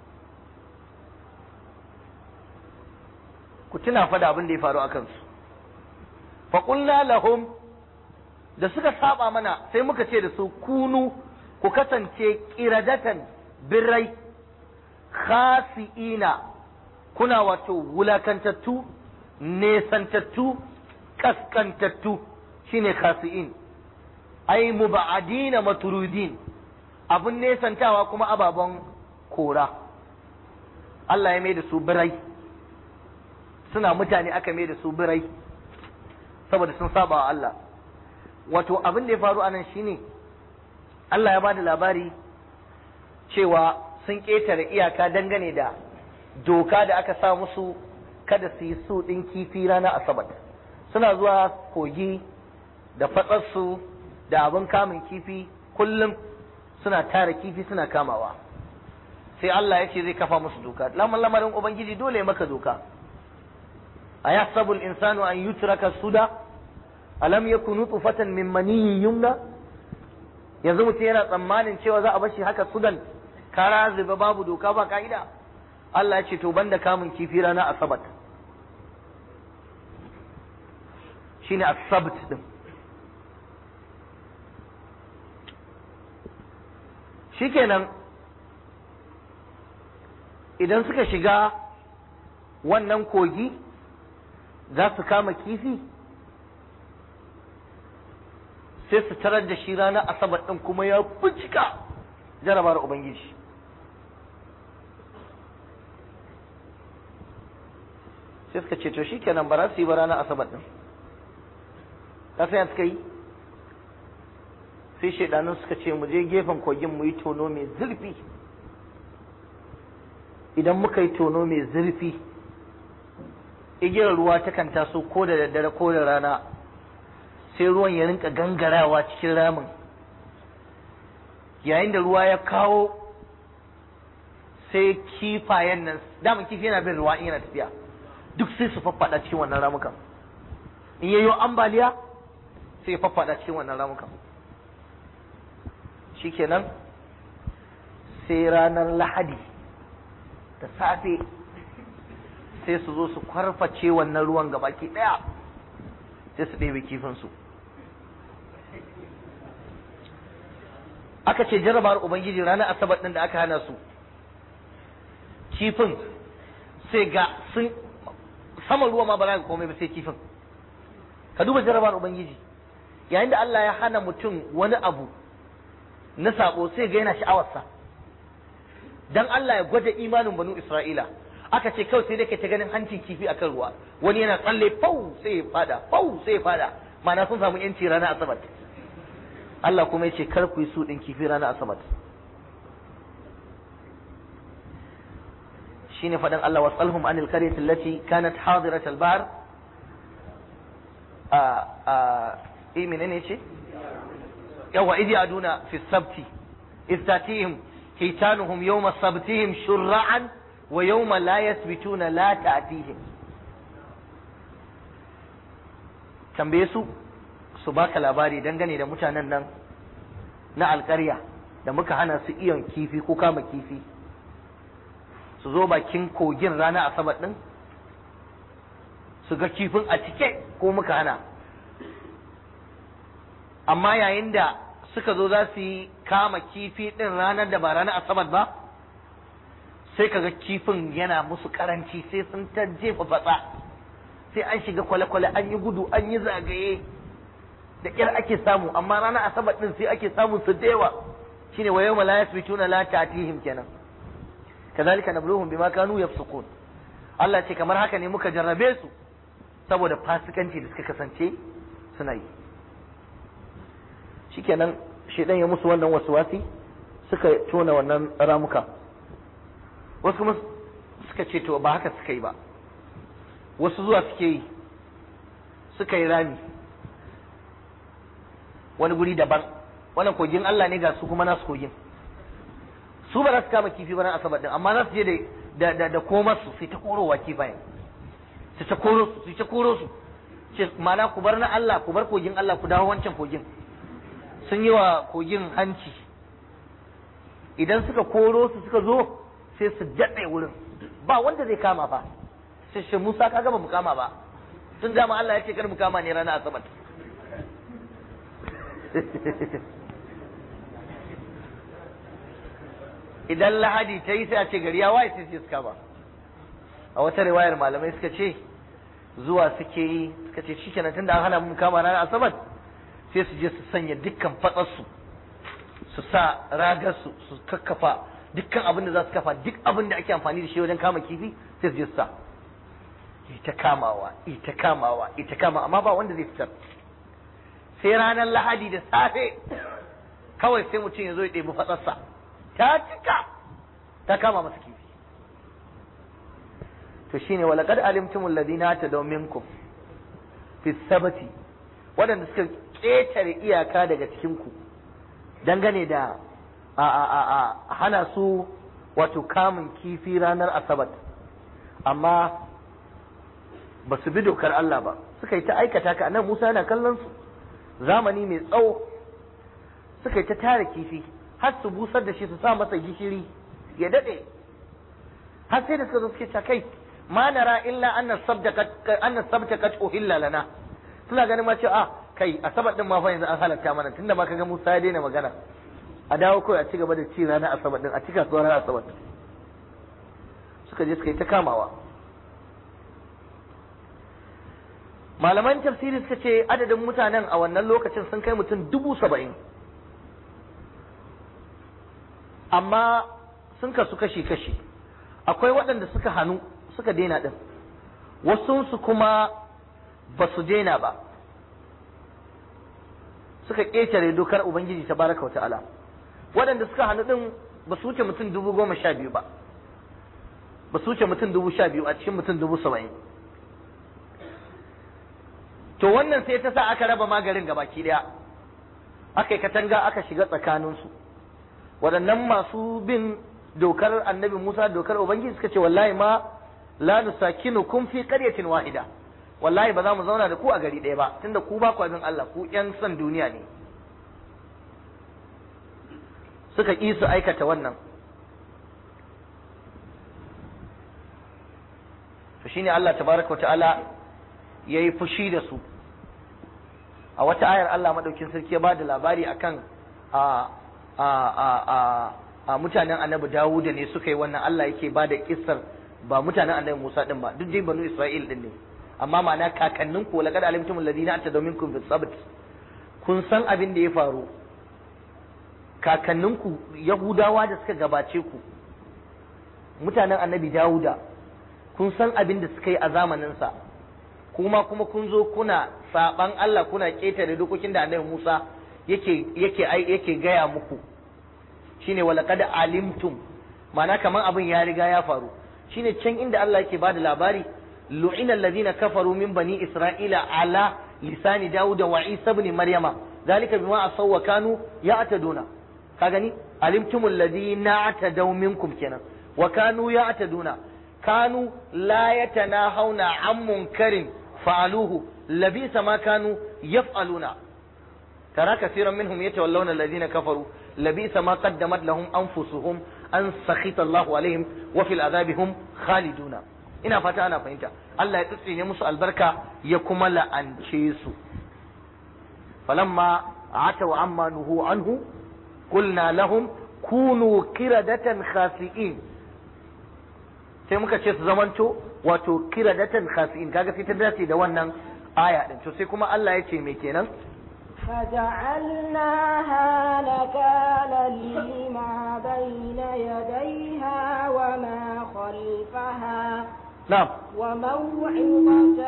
ku tuna fa da abin da ya faru a kansu faƙulna lahum da suka saba mana sai muka ce da su kunu ku kasance ƙiradatan birrai khasi'ina kuna wato wulakantattu nesantattu kaskantattu shine khasi'in ai muba'adina maturudin abun nesantawa kuma ababen kora Allah ya mai da su birai suna mutane aka mai da su birai saboda sun saba wa Allah wato abin da ya faru anan shine Allah ya bada labari cewa sun ƙetare iyaka dangane da doka da aka sa musu kada su yi su ɗin kifi ranar asabar suna zuwa kogi da fatsarsu da abin kamun kifi kullum suna tara kifi suna kamawa sai Allah ya ce zai kafa musu doka lamar lamarin ubangiji dole ya maka doka a yasabul insanu an yutraka suda alam yakunu tufatan min maniyyin yumna yanzu mutum yana tsammanin cewa za a bashi haka sudan kara zuba babu doka ba ka'ida Allah ya ce to banda kamun kifi rana asabat shine as-sabt din shikenan idan suka shiga wannan kogi za su kama kifi sai su tarar da shi ranar asabar ɗin kuma ya cika jarabar ubangiji sai suka ce to shi kenan ba za su yi ba ranar asabar ɗin ta sai suka yi sai shaidanun suka ce mu je gefen kogin mu yi tono mai zurfi idan muka yi tono mai zurfi igiyar ruwa takan taso ko da daddare ko da rana sai ruwan ya rinka gangarawa cikin ramin yayin da ruwa ya kawo sai kifayen nan daman kifi yana bin ruwa in yana tafiya duk sai su faffada cikin wannan ramukan in yayo ambaliya sai ya faffada cikin wannan ramukan shikenan sai ranar lahadi da safe sai su zo su kwarface wannan ruwan gabaki daya sai su ɗebe kifinsu aka ce jarabawar ubangiji ranar asabar ɗin da aka hana su kifin sai ga sun saman ruwa ma ba za ka komai ba sai kifin ka duba jarabawar ubangiji yayin da Allah ya hana mutum wani abu na sabo sai ga yana sha'awarsa dan Allah ya gwada imanin banu Isra'ila aka ce kawai sai dai ka ta ganin hancin kifi akan ruwa wani yana tsalle fau sai ya fada fau sai ya fada ma'ana sun samu yanci ranar asabar Allah kuma yace kar ku yi su din kifi ranar asabar shine fadan Allah wasalhum anil qaryati allati kanat hadirat al-bahr a a eh menene ce yawa idi aduna fi sabti istatihim hitanuhum yawma sabtihim shur'an wa yawma la yasbituna la ta'tihim tambaye su su baka labari dangane da mutanen nan na alƙarya da muka hana su iyon kifi ko kama kifi su zo bakin kogin rana asabar din su ga kifin a cike ko muka hana amma yayin da suka zo za su yi kama kifi din ranar da ba ranar asabar ba sai kaga kifin yana musu karanci sai sun ta jefa fatsa sai an shiga kwale-kwale an yi gudu an yi zagaye da ƙyar ake samu amma ranar asabar din sai ake samun su da yawa shine wa yawma la yasbituna la ta'tihim kenan kazalika nabluhum bima kanu yafsukun Allah ce kamar haka ne muka jarrabe su saboda fasikanci da suka kasance suna yi shikenan shedan ya musu wannan waswasi suka tona wannan ramuka wasu kuma suka ce to ba haka suka yi ba wasu zuwa suke yi suka yi rami wani guri daban wannan kogin Allah ne ga su kuma nasu kogin su ba za su kama kifi ba na asabar din amma za su je da da da komar su sai ta korowa kifayen su ta koro su su ta koro su ce mana ku bar na Allah ku bar kogin Allah ku dawo wancan kogin sun yi wa kogin hanci idan suka koro su suka zo sai su daɗe wurin ba wanda zai kama ba sai shi Musa ka gaba mu kama ba tun dama Allah ya ce kar mu kama ne ranar asabar idan lahadi ta yi sai a ce gari ya waye sai suka ba a wata riwayar malamai suka ce zuwa suke yi suka ce shi kenan tunda an hana mun kama ranar asabar sai su je su sanya dukkan fatsarsu su sa ragarsu su kakkafa dukkan abin da za su kafa duk abin da ake amfani da shi wajen kama kifi sai su je su sa ita kamawa ita kamawa ita kama amma ba wanda zai fitar sai ranar lahadi da safe kawai sai mutum ya zo ya ɗebi fatsarsa ta cika ta kama masa kifi to shine walaqad alimtumul ladina tadaw minkum fi sabati waɗanda suka ƙetare iyaka daga cikin ku dangane da a a a a hana su wato kamun kifi ranar asabat amma ba su bi dokar Allah ba suka yi ta aikata ka nan Musa yana kallon su zamani mai tsawo suka yi ta tara kifi har su busar da shi su sa masa gishiri ya dade har sai da suka zo suke kai ma nara illa anna sabta anna sabta kat uhilla lana suna ganin ma cewa a kai asabar din ma fa yanzu an halatta mana tunda ma kaga Musa ya daina magana a dawo kawai a ci gaba da ci ranar asabar din a cika kasuwar ranar asabar suka je suka yi ta kamawa malaman tafsiri suka ce adadin mutanen a wannan lokacin sun kai mutum dubu saba'in amma sun kasu kashi-kashi akwai waɗanda suka hannu suka daina ɗin wasunsu kuma ba su daina ba suka ƙetare dokar ubangiji ta baraka wa ta'ala waɗanda suka hannu ɗin ba su wuce mutum dubu goma sha biyu ba ba su wuce mutum dubu sha biyu a cikin mutum dubu saba'in to wannan sai ta sa aka raba magarin gabaki ɗaya aka yi katanga aka shiga tsakaninsu waɗannan masu bin dokar annabi Musa dokar Ubangiji suka ce wallahi ma la nusakinukum fi qaryatin wahida wallahi ba za mu zauna da ku a gari ɗaya ba tunda ku ba ku abin Allah ku ƴan son duniya ne suka ƙi su aikata wannan to shine Allah tabaraka wa ta'ala yayi fushi da su a wata ayar Allah madaukin sarki ya bada labari akan a a a a a mutanen annabi Dawuda ne suka yi wannan Allah yake ba da kissar ba mutanen annabi Musa din ba duk dai banu Isra'il din ne amma ma'ana kakannin ku laqad alimtum alladhina atadaw minkum bis sabt kun san abin da ya faru kakannin ku Yahudawa da suka gabace ku mutanen annabi Dawuda kun san abin da suka yi a zamanin sa kuma kuma kun zo kuna saban Allah kuna ketare dokokin da annabi Musa yake yake yake gaya muku shine walaqad alimtum ma'ana kaman abin ya riga ya faru shine can inda Allah yake bada labari lu'ina alladhina kafaru min bani isra'ila ala lisani daud wa isa ibn maryama zalika bima asaw wa kanu ya'taduna ka gani alimtum alladhina atadaw minkum kenan wa kanu ya'taduna kanu la yatanahawna an munkarin fa'aluhu labisa ma kanu yaf'aluna ترى كثيرا منهم يتولون الذين كفروا لبئس ما قدمت لهم أنفسهم أن سخط الله عليهم وفي العذاب هم خالدون ina fata ana fahimta Allah ya tsitsine musu albarka ya kuma la'ance su falamma ataw amma nuhu anhu qulna lahum kunu kiradatan khasi'in sai muka ce su zamanto wato kiradatan khasi'in kaga sai ta dace da wannan aya din to sai kuma Allah ya ce me kenan فجعلناها نكالا لما بين يديها وما خلفها na'am وموعظة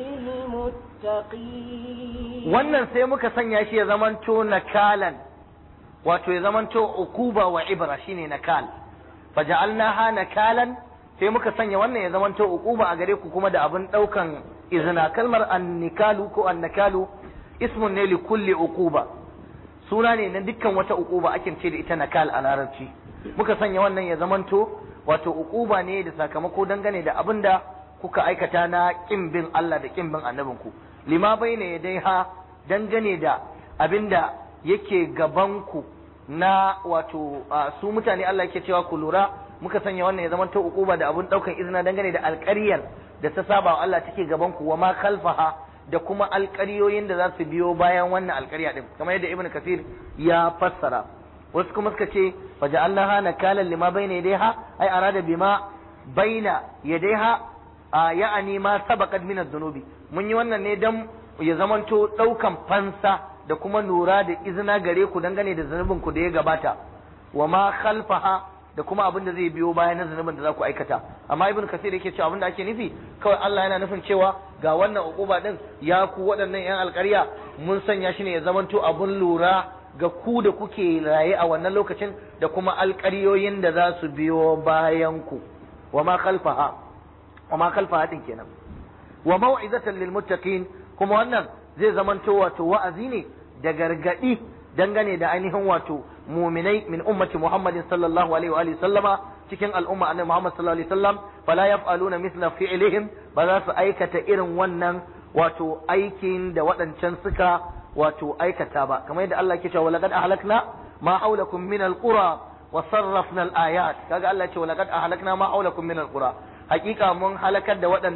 للمتقين wannan sai muka sanya shi ya zamanto nakalan wato ya zamanto ukuba wa ibra shine nakal faja'alnaha nakalan sai muka sanya wannan ya zamanto ukuba a gare ku kuma da abin daukan izina kalmar annikalu ko annakalu ismun ne li kulli uquba suna ne na dukkan wata uquba ake ce da ita nakal a larabci muka sanya wannan ya zamanto wato uquba ne da sakamako dangane da abin da kuka aikata na kin bin Allah da kin bin annabinku lima baina yadaiha dangane da abin da yake gaban ku na wato su mutane Allah yake cewa ku lura muka sanya wannan ya zamanto uquba da abin daukan izina dangane da alƙaryar da ta saba wa Allah take gaban ku wa ma khalfaha da kuma alƙaryoyin da za su biyo bayan wannan alƙarya din kamar yadda ibnu kasir ya fassara wasu kuma suka ce faja'alnaha nakalan lima baina yadayha ay arada bima baina yadayha ya'ani ma sabaqat min ad-dunubi mun yi wannan ne dan ya zamanto daukan fansa da kuma lura da izina gare ku dangane da zanubin ku da ya gabata wa ma khalfaha da kuma abin da zai biyo bayan na zunubin da za ku aikata amma ibn kasir yake cewa abin da ake nufi kawai Allah yana nufin cewa ga wannan uquba din ya ku waɗannan yan alƙarya mun sanya shi ne ya zamanto abun lura ga ku da kuke raye a wannan lokacin da kuma alƙaryoyin da za su biyo bayan ku wa ma khalfaha wa ma khalfaha din kenan wa mau'izatan lil muttaqin kuma wannan zai zamanto wato wa'azi ne da gargadi dangane da ainihin wato muminai min ummati Muhammadin sallallahu alaihi wa alihi sallama cikin al'umma annabi Muhammad sallallahu alaihi wasallam fala yaf'aluna mithla fi'lihim ba za su aikata irin wannan wato aikin da waɗancan suka wato aikata ba kamar yadda Allah ke cewa laqad ahlakna ma haulakum min alqura wa sarrafna alayat kaga Allah ce laqad ahlakna ma haulakum min alqura hakika mun halakar da waɗanda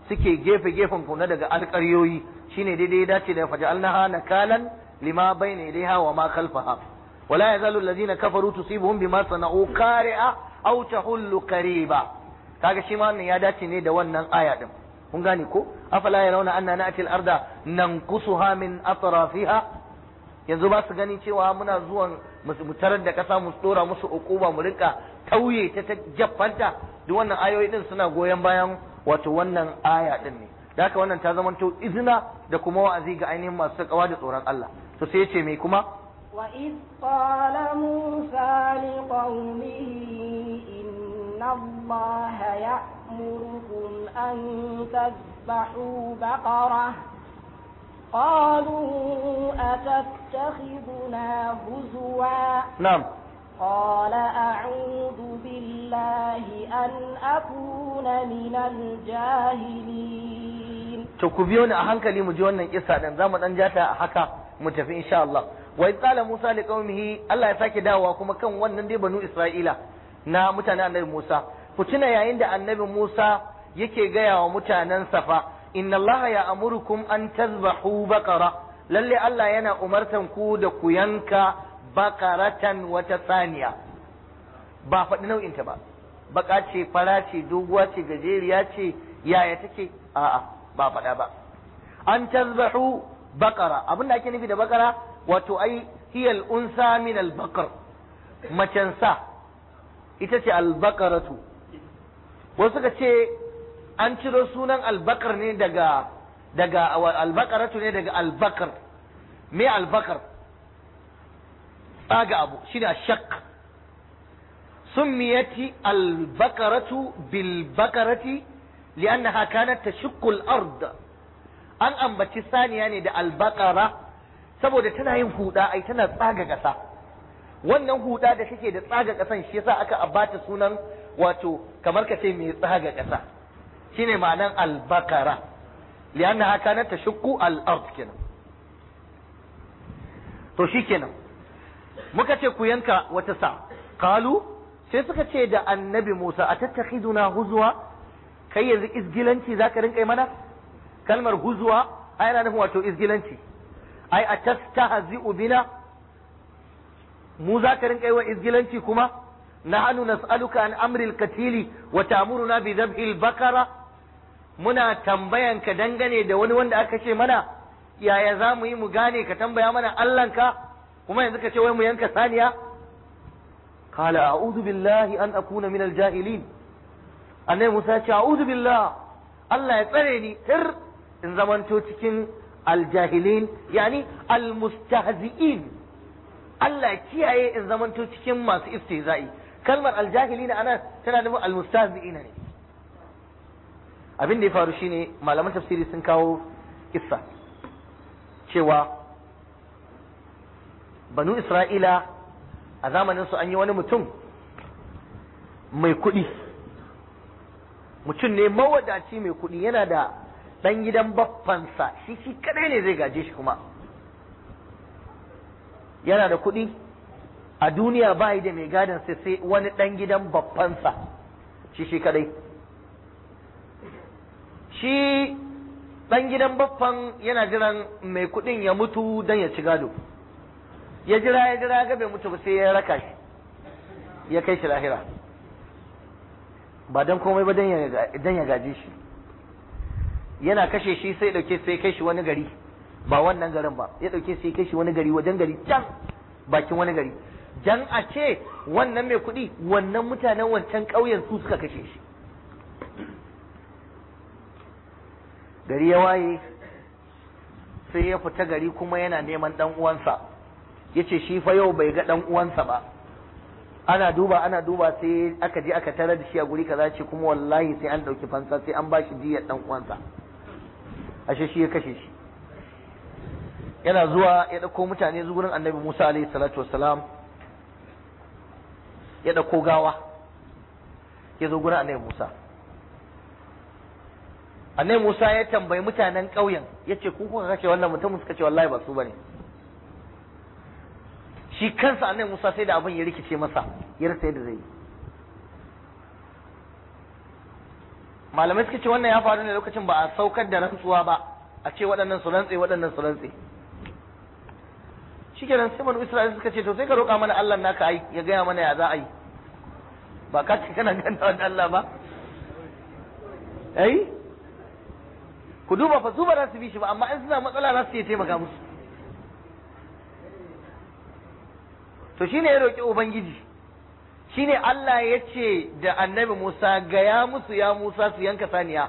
suke gefe gefen ku na daga alƙaryoyi shine daidai ya dace da faja'alnaha nakalan lima bayna yadayha wa ma khalfaha wala yazalu alladhina kafaru tusibuhum bima sana'u qari'a aw tahullu qariba kaga shi ma wannan ya dace ne da wannan aya din kun gane ko afala yarawna anna na'ti al-arda nanqusuha min atrafiha yanzu ba su gani cewa muna zuwan mu tarar da kasa mu dora musu ukuba mu rinka tauye ta ta jaffanta duk wannan ayoyi din suna goyon bayan wato wannan aya din ne da haka wannan ta zamanto izina da kuma wa'azi ga ainihin masu takawa da tsoron Allah to sai ya ce me kuma وإذ قال موسى لقومه إن الله يأمركم أن تذبحوا بقرة قالوا أتتخذنا هزوا na'am قال أعوذ بالله أن أكون من الجاهلين to ku biyo ni a hankali mu ji wannan kissa din zamu dan jata a haka mu tafi insha Allah wa idh qala Musa li qaumihi Allah ya sake dawowa kuma kan wannan dai banu Isra'ila na mutanen annabi Musa ku tuna yayin da annabi Musa yake gaya wa mutanen safa inna Allah ya amurukum an tazbahu baqara lalle Allah yana umartan ku da ku yanka baqaratan wata saniya ba faɗi nau'inta ba baka ce fara ce doguwa ce gajeriya ce yaya take a'a ba faɗa ba an tazbahu baqara abin da ake nufi da baqara wato ai hiya al-unsa min al-baqar macen sa ita ce al-baqaratu wasu suka ce an ciro sunan al-baqar ne daga daga al-baqaratu ne daga al-baqar me al-baqar tsaga abu shine ashaq سميت البقرة بالبقرة لأنها كانت تشق الأرض an ambaci saniya ne da albakara saboda tana yin huda ai tana tsaga ƙasa wannan huda da take da tsaga ƙasan shi yasa aka abata sunan wato kamar ka ce mai tsaga ƙasa shine ma'anan albakara lianna kanat tashqu al-ard kenan to shikenan muka ce ku yanka wata sa qalu sai suka ce da annabi Musa a tattakhiduna huzwa kai yanzu izgilanci zaka rinka yi mana kalmar huzwa ai yana nufin wato izgilanci ai a tastahzi'u bina mu zaka rinka yi wa izgilanci kuma nahnu nas'aluka an amri al-katili wa ta'muruna bi dhabhi al-bakara muna tambayan ka dangane da wani wanda aka ce mana yaya za mu yi mu gane ka tambaya mana Allahnka kuma yanzu ka ce wai mu yanka saniya قال أعوذ بالله أن أكون من الجاهلين أنا موسى أعوذ بالله الله يتريني تر إن زمن تكين الجاهلين يعني المستهزئين الله كياye in zaman to cikin masu istihza'i kalmar aljahilin ana tana nufin almustahzi'ina ne abin da ya faru shine malaman tafsiri sun kawo kissa cewa banu isra'ila a zamanin su an yi wani mutum mai kuɗi mutum ne mawadaci mai kuɗi yana da ɗan gidan baffansa shi shi kadai ne zai gaje shi kuma yana da kuɗi a duniya ba da mai gadon sai sai wani ɗan gidan baffansa shi shi kadai shi ɗan gidan baffan yana jiran mai kuɗin ya mutu don ya ci gado ya jira ya jira ga bai mutu ba sai ya raka shi ya kai shi lahira ba don komai ba don ya gaje shi yana kashe shi sai dauke sai kai shi wani gari ba wannan garin ba ya dauke sai kai shi wani gari wajen gari can bakin wani gari jan a ce wannan mai kuɗi wannan mutanen wancan ƙauyen su suka kashe shi gari ya waye sai ya fita gari kuma yana neman dan uwansa yace shi fa yau bai ga dan uwansa ba ana duba ana duba sai aka je aka tarar da shi a guri kaza ce kuma wallahi sai an dauki fansa sai an bashi diyar dan uwansa ashe shi ya kashe shi yana zuwa ya dauko mutane zuwa gurin annabi Musa alaihi salatu wassalam ya dauko gawa ya zo gurin annabi Musa annabi Musa ya tambayi mutanen ƙauyen yace ku kuka kashe wannan mutum suka ce wallahi ba su bane shi kansa annabi Musa sai da abin ya rikice masa ya rasa yadda zai yi malamai suka ce wannan ya faru ne lokacin ba a saukar da rantsuwa ba a ce waɗannan su rantse waɗannan su rantse shikenan sai banu Isra'ila suka ce to sai ka roƙa mana Allah naka ai ya gaya mana ya za a yi ba ka ce kana ganta da Allah ba ai ku duba fa su ba za su bi shi ba amma in suna matsala za su iya taimaka musu to shine ya roƙi ubangiji shine Allah ya ce da annabi Musa gaya musu ya Musa su yanka saniya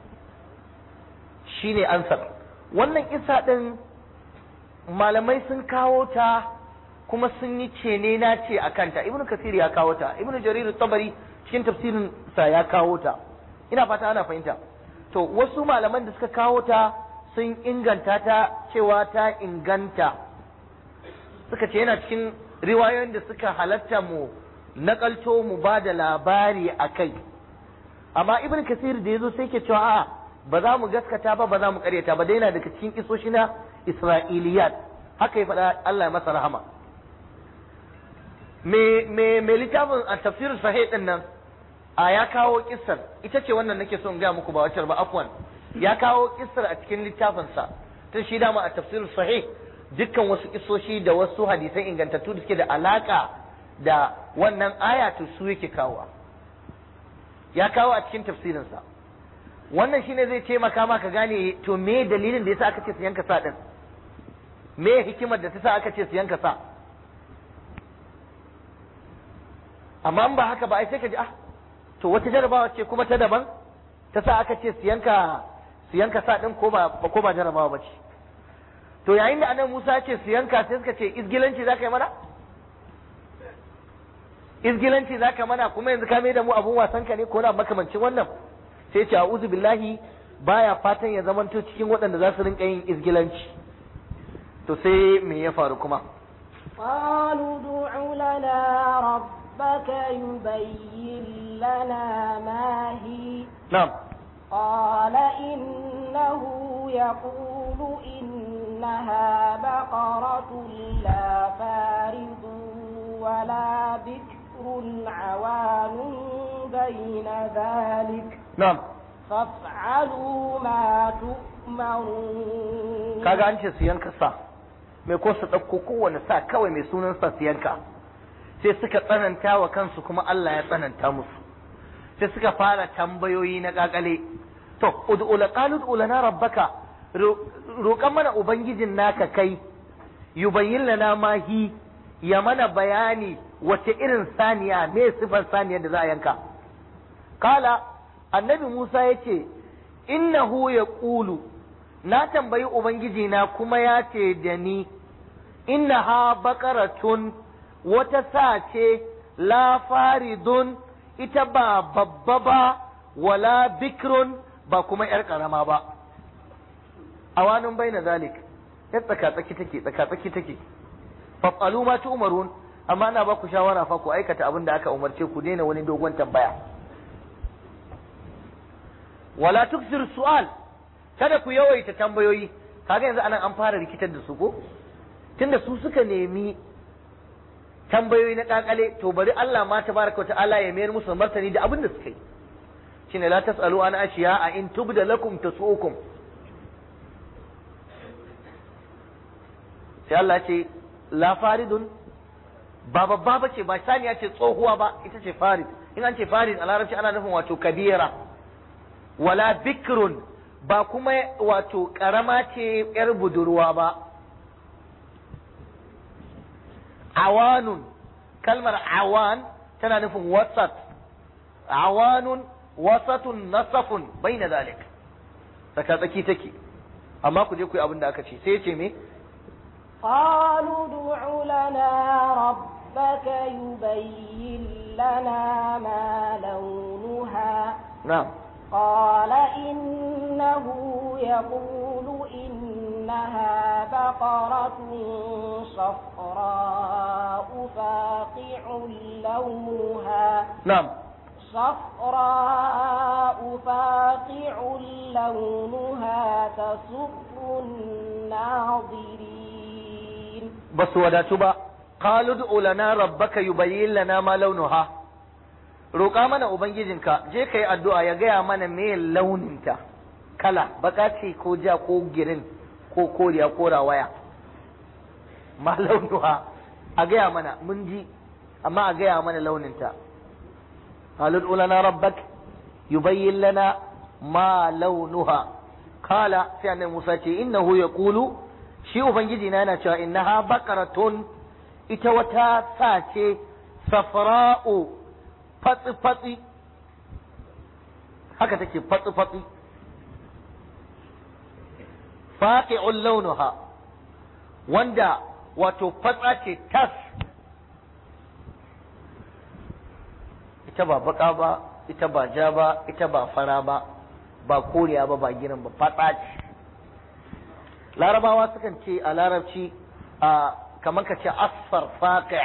shine ansar wannan isa din malamai sun kawo ta kuma sun yi cene na ce a kanta ibnu kasir ya kawo ta ibnu jarir tabari cikin tafsirin sa ya kawo ta ina fata ana fahimta to wasu malaman da suka kawo ta sun inganta ta cewa ta inganta suka ce yana cikin riwayoyin da suka halatta mu nakalto mu ba da labari a kai amma ibn kasir da ya zo sai ke cewa a ba za mu gaskata ba ba za mu karyata ba daina daga cikin kisoshi na isra'iliyat haka ya faɗa Allah ya masa rahama me me me littafin a tafsir sahih din nan a ya kawo kissar ita ce wannan nake son ga muku ba wacce ba afwan ya kawo kissar a cikin littafinsa tun shi dama a tafsir sahih dukkan wasu kisoshi da wasu hadisai ingantattu da suke da alaka da wannan aya to su yake kawo ya kawo a cikin tafsirinsa wannan shine zai taimaka ma ka gane to me dalilin da yasa aka ce su yanka sa din me hikimar da ta sa aka ce su yanka sa amma in ba haka ba ai sai ka ji ah to wata jarabawa ce kuma ta daban ta sa aka ce su yanka su yanka sa din ko ba ko ba jarabawa ba ce to yayin da annabi Musa ya ce su yanka sai suka ce izgilanci zaka yi mana izgilanci zaka mana kuma yanzu ka mai da mu abun wasan ka ne ko na makamancin wannan sai ce a'udhu billahi baya fatan ya zamanto cikin waɗanda za su rinka yin izgilanci to sai me ya faru kuma قالوا ادع لنا ربك يبين لنا ما هي na'am قال إنه يقول إنها بقرة لا فارض ولا بكر عوان بين ذلك na'am فافعلوا ما تؤمرون kaga an ce su yanka sa mai ko su ɗauko kowane sa kawai mai sunan sa su yanka sai suka tsananta wa kansu kuma Allah ya tsananta musu sai suka fara tambayoyi na kakale to ud'u la qalu ud'u lana rabbaka roƙan mana ubangijin naka kai yubayyin lana ma hi ya mana bayani wace irin saniya me sifar saniyar da za a yanka kala annabi Musa ya ce innahu yaqulu na tambayi ubangiji na kuma ya ce da ni innaha baqaratun wata sa ce la faridun ita ba babba ba wala bikrun ba kuma yar karama ba awanun baina zalik yar tsaka-tsaki take tsaka-tsaki take fafalu ma umarun amma na ba ku shawara fa ku aikata abin da aka umarce ku daina wani dogon tambaya wala tuksir su'al kada ku yawaita tambayoyi kaga yanzu anan an fara rikitar da su ko tunda su suka nemi tambayoyi na kakale to bari Allah ma tabaraka ta'ala ya mayar musu martani da abin da suka yi shine la tasalu an ashiya a in tubda lakum tasukum sai Allah ce la faridun ba babba ba ce ba saniya ce tsohuwa ba ita ce farid in an ce farid a larabci ana nufin wato kabira wala bikrun ba kuma wato karama ce yar budurwa ba awanun kalmar awan tana nufin wasat awanun wasatun nasafun bai na zalik tsaka tsaki take amma ku je ku yi abin da aka ce sai ya ce me قالوا ادع لنا ربك يبين لنا ما لونها na'am قال إنه يقول إنها بقرة صفراء فاقع لونها na'am صفراء فاقع لونها تسر الناظرين ba su wadatu ba qalu ud'u lana rabbaka yubayyin lana ma launuha roƙa mana ubangijinka je ka yi addu'a ya gaya mana me launinta kala baka ce ko ja ko girin ko koriya ko rawaya ma launuha a gaya mana mun ji amma a gaya mana launinta halul ulana rabbak yubayyin lana ma launuha kala sai annabi Musa ce innahu yaqulu shi ubangiji na yana cewa innaha baqaratun ita wata sa ce safra'u fatsi fatsi haka take fatsi fatsi faqi'ul launuha wanda wato fatsa ce tas ita ba baka ba ita ba ja ba ita ba fara ba ba koriya ba ba girin ba fatsa ce larabawa sukan ce a larabci a kamar ka ce asfar faqi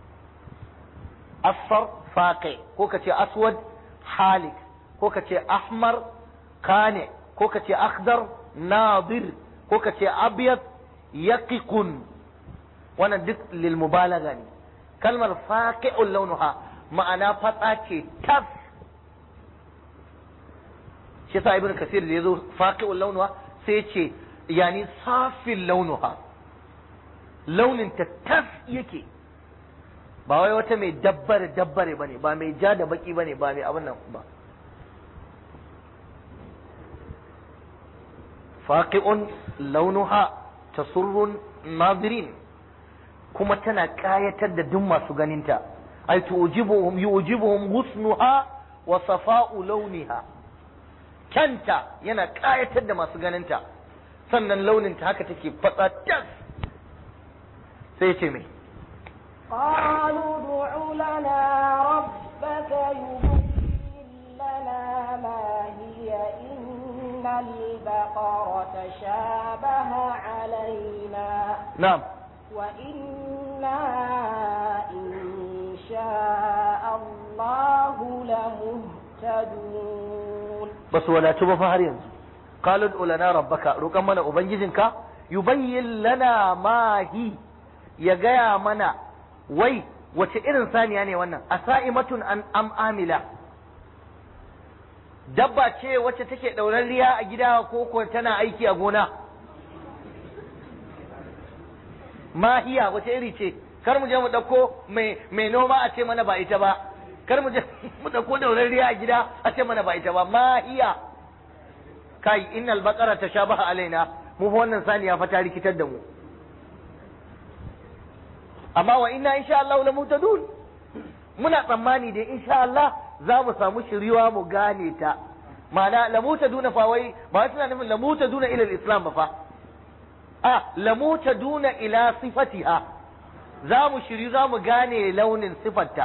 asfar faqi ko ka ce aswad halik ko ka ce ahmar kane ko ka ce akhdar nadir ko ka ce abyad yaqiqun wannan duk lil mubalaga ne kalmar faqi'ul launuha ma'ana fatsa ce tas shi yasa ibnu kasir da yazo faqi'ul launuha sai ya ce yani safin launuha launin ta tas yake ba wai wata mai dabbare dabbare bane ba mai ja da baki bane ba mai abin nan ba faqi'un launuha tasurrun nadirin kuma tana kayatar da duk masu ganinta ay tujibuhum yujibuhum husnuha wa safa'u launiha kyanta yana kayatar da masu ganinta sannan launinta haka take fatsa tas sai ce mai قالوا ادع لنا ربك يبين لنا ما هي إن البقرة شابه علينا na'am وإنا إن شاء الله لمهتدون ba su wadatu ba fa har yanzu qalu ud'u lana rabbaka roƙan mana ubangijinka yubayyin lana ma hi ya gaya mana wai wace irin saniya ne wannan asa'imatun an am amila dabba ce wacce take riya a gida ko ko tana aiki a gona mahiya wace iri ce kar mu je mu dauko mai mai noma a ce mana ba ita ba kar mu je mu dauko riya a gida a ce mana ba ita ba mahiya kai innal baqara tashabaha alaina mu fa wannan saniya fa ta rikitar da mu amma wa inna insha Allah la mutadun muna tsammani da insha Allah za mu samu shiriwa mu gane ta ma'ana la mutaduna fa wai ba suna nufin la mutaduna ila al-islam ba fa a la mutaduna ila sifatiha za mu shiri za mu gane launin sifarta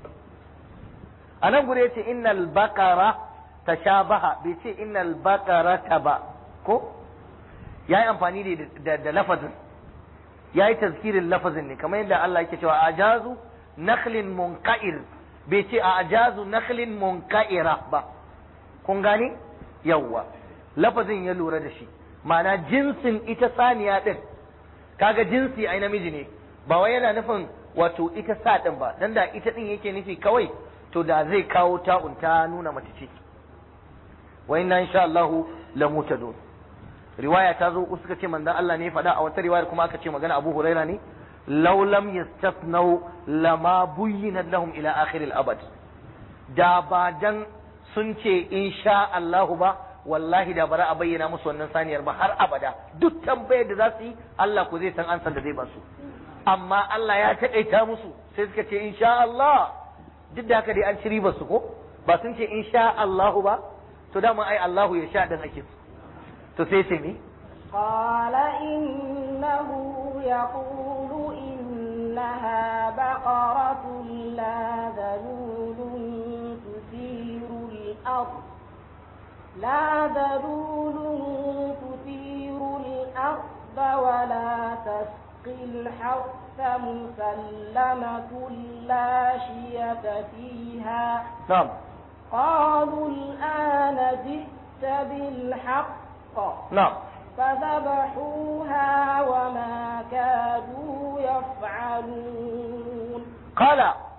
a nan gure yace innal baqara tashabaha bai ce innal baqarata ba ko yayi amfani da da lafazin ya yi tazkirin lafazin ne kamar yadda Allah yake cewa ajazu nakhlin munqa'ir bai ce a ajazu nakhlin munqa'ira ba kun gane yawwa lafazin ya lura da shi ma'ana jinsin ita saniya din kaga jinsi ai namiji ne ba wai yana nufin wato ita sa din ba dan da ita din yake nufi kawai to da zai kawo ta'un ta nuna mace ce wa inna insha Allahu la mutadun riwaya ta zo suka ce manzon Allah ne faɗa a wata riwayar kuma aka ce magana Abu Huraira ne law lam yastathnau lama buyyinat lahum ila akhir al-abad da ba dan sun ce insha Allah ba wallahi da bara a bayyana musu wannan saniyar ba har abada duk tambayar da za su yi Allah ko zai san ansan da zai ba su amma Allah ya taƙaita musu sai suka ce insha Allah duk da haka dai an ci ribar su ko ba sun ce insha Allah ba to dama ai Allahu ya sha din ake so to sai sai ne قال إنه يقول إنها بقرة لا ذلول تثير الأرض لا ذلول تثير الأرض ولا تسقي الحرث مسلمة لا شية فيها na'am قالوا الآن جئت بالحق na'am فذبحوها وما كادوا يفعلون Kala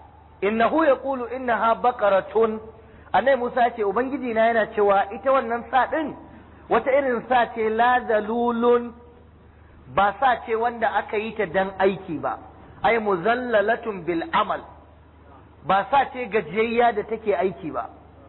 innahu yaqulu innaha baqaratun annai Musa ce ubangiji na yana cewa ita wannan sa din wata irin sa ce la zalulun ba sa ce wanda aka yi ta dan aiki ba ai muzallalatun bil amal ba sa ce gajiyayya da take aiki ba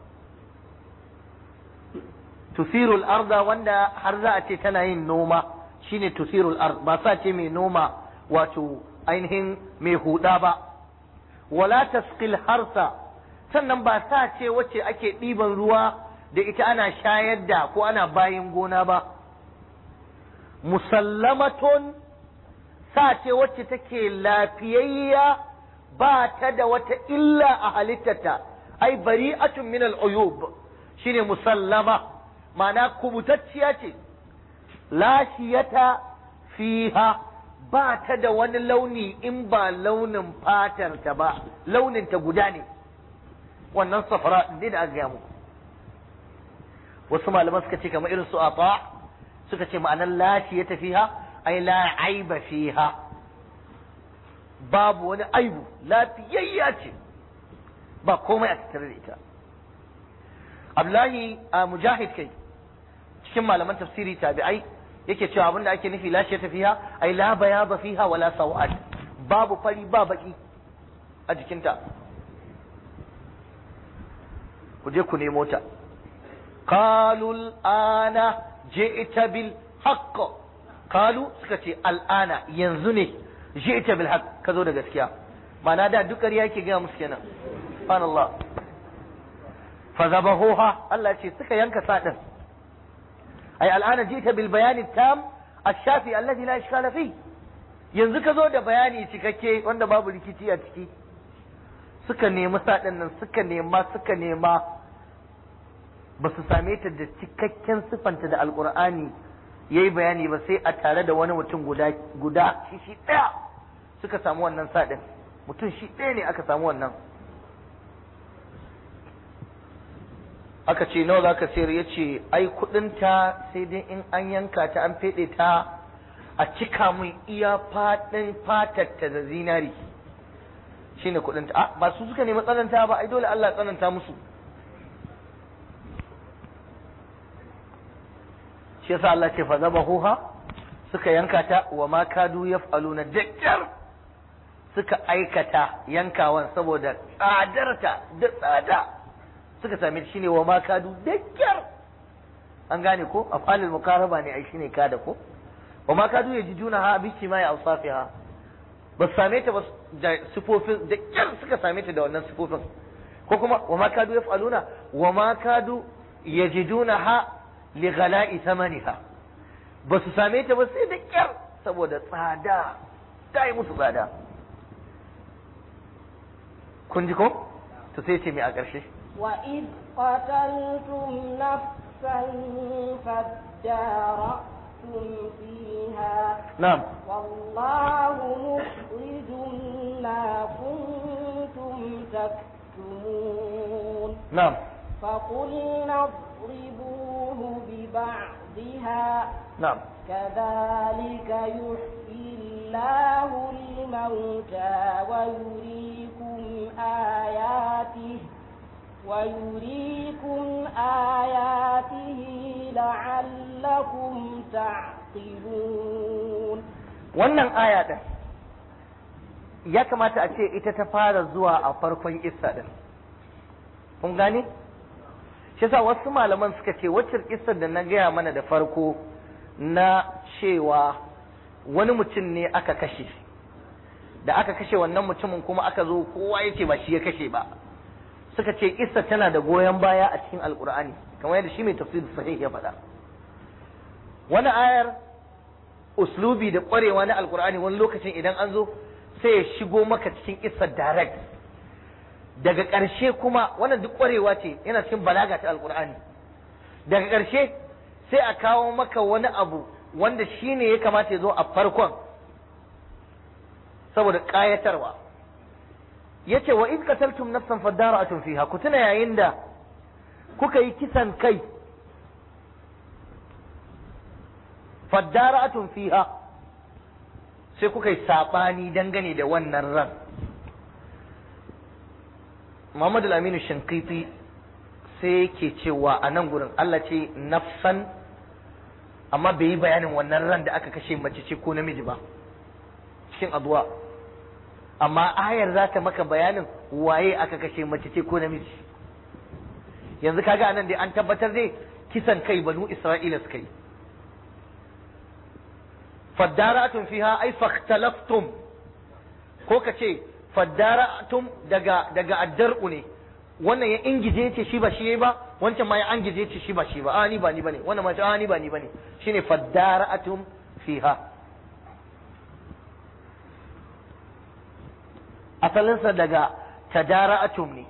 tusirul arda wanda har za a ce tana yin noma shine tusirul ard ba sa ce mai noma wato ainihin mai huda ba wala tasqil harsa sannan ba sa ce wacce ake ɗiban ruwa da ita ana shayar da ko ana bayin gona ba musallamatun sa ce wacce take lafiyayya ba ta da wata illa a halittata ai bari'atun min al-uyub shine musallama ma'ana kubutacciya ce lashiyata fiha ba ta da wani launi in ba launin fatar ta ba launin ta guda ne wannan safara din da aka gaya muku wasu malaman suka ce kamar irin su ata suka ce ma'anar lashiyata fiha ai la aiba fiha babu wani aibu lafiyayya ce ba komai a tattare da ita Abdullahi a mujahid kai cikin malaman tafsiri tabi'ai yake cewa abinda ake nufi lashe ta fiha ai la bayaba fiha wala sawad babu fari ba baki a jikinta ku je ku nemo ta qalu ana ji'ta bil haqq qalu suka ce al'ana yanzu ne ji'ta bil haqq ka zo da gaskiya ma'ana da duk ƙarya yake gaya musu kenan subhanallah fa zabahuha Allah ce suka yanka sadin ai al'ana jita bil bayani tam ash-shafi alladhi la ishkala fi yanzu ka zo da bayani cikakke wanda babu rikici a ciki suka nemi sadin nan suka nema suka nema ba su same ta da cikakken siffanta da alqur'ani yayi bayani ba sai a tare da wani mutum guda guda shi shi daya suka samu wannan sadin mutum shi ɗaya ne aka samu wannan aka ce nawa zaka sayar ya ce ai kudinta sai dai in an yanka ta an feɗe ta a cika mun iya faɗin fatarta da zinari shine kudinta a ba su suka nemi tsananta ba ai dole Allah ya tsananta musu shi yasa Allah ce fa zabahuha suka yanka ta wa ma kadu yaf'aluna dakkar suka aikata yankawan saboda tsadarta da tsada suka same shi ne wa ma kadu da kyar an gane ko afalil mukaraba ne ai shine kada ko wa ma kadu yajiduna ha bi ma ya awsafiha ba su same ta ba da sifofin da kyar suka same ta da wannan sifofin ko kuma wa ma kadu yaf'aluna wa ma kadu yajiduna ha li ghala'i thamaniha ba su same ta ba sai da kyar saboda tsada ta yi musu tsada kun ji ko to sai ce mai a ƙarshe وإذ قتلتم نفسا فادارأتم فيها نعم والله مخرج ما كنتم تكتمون نعم فقلنا اضربوه ببعضها نعم كذلك يحيي الله الموتى ويريكم آياته ويريكم آياته لعلكم تعقلون wannan aya din ya kamata a ce ita ta fara zuwa a farkon kissa din kun gane shi yasa wasu malaman suka ce wacce kissar da na gaya mana da farko na cewa wani mutum ne aka kashe da aka kashe wannan mutumin kuma aka zo kowa ya ce ba shi ya kashe ba suka ce kissa tana da goyon baya a cikin alkur'ani kamar yadda shi mai tafsir sahih ya faɗa wani ayar uslubi da ƙwarewa na alkur'ani wani lokacin idan an zo sai ya shigo maka cikin kissa direct daga ƙarshe kuma wannan duk ƙwarewa ce yana cikin balaga ta alkur'ani daga ƙarshe sai a kawo maka wani abu wanda shi ne ya kamata ya zo a farkon saboda ƙayatarwa ya ce wa in qataltum nafsan fadara'atun fiha ku tuna yayin da kuka yi kisan kai fadara'atun fiha sai kuka yi saɓani dangane da wannan ran Muhammad al-Aminu Shankiti sai yake cewa a nan gurin Allah ce nafsan amma bai yi bayanin wannan ran da aka kashe mace ce ko namiji ba cikin addu'a amma ayar za ta maka bayanin waye aka kashe mace ce ko namiji yanzu kaga anan dai an tabbatar dai kisan kai banu Isra'ila suka yi faddaratun fiha ai fakhtalaftum ko ka ce faddaratum daga daga addar'u ne wannan ya ingije ce shi ba shi yayi ba wancan ma ya angije ce shi ba shi ba a ni ba ni bane wannan ma a ni ba ni bane shine faddaratum fiha asalinsa daga tadara'atum ne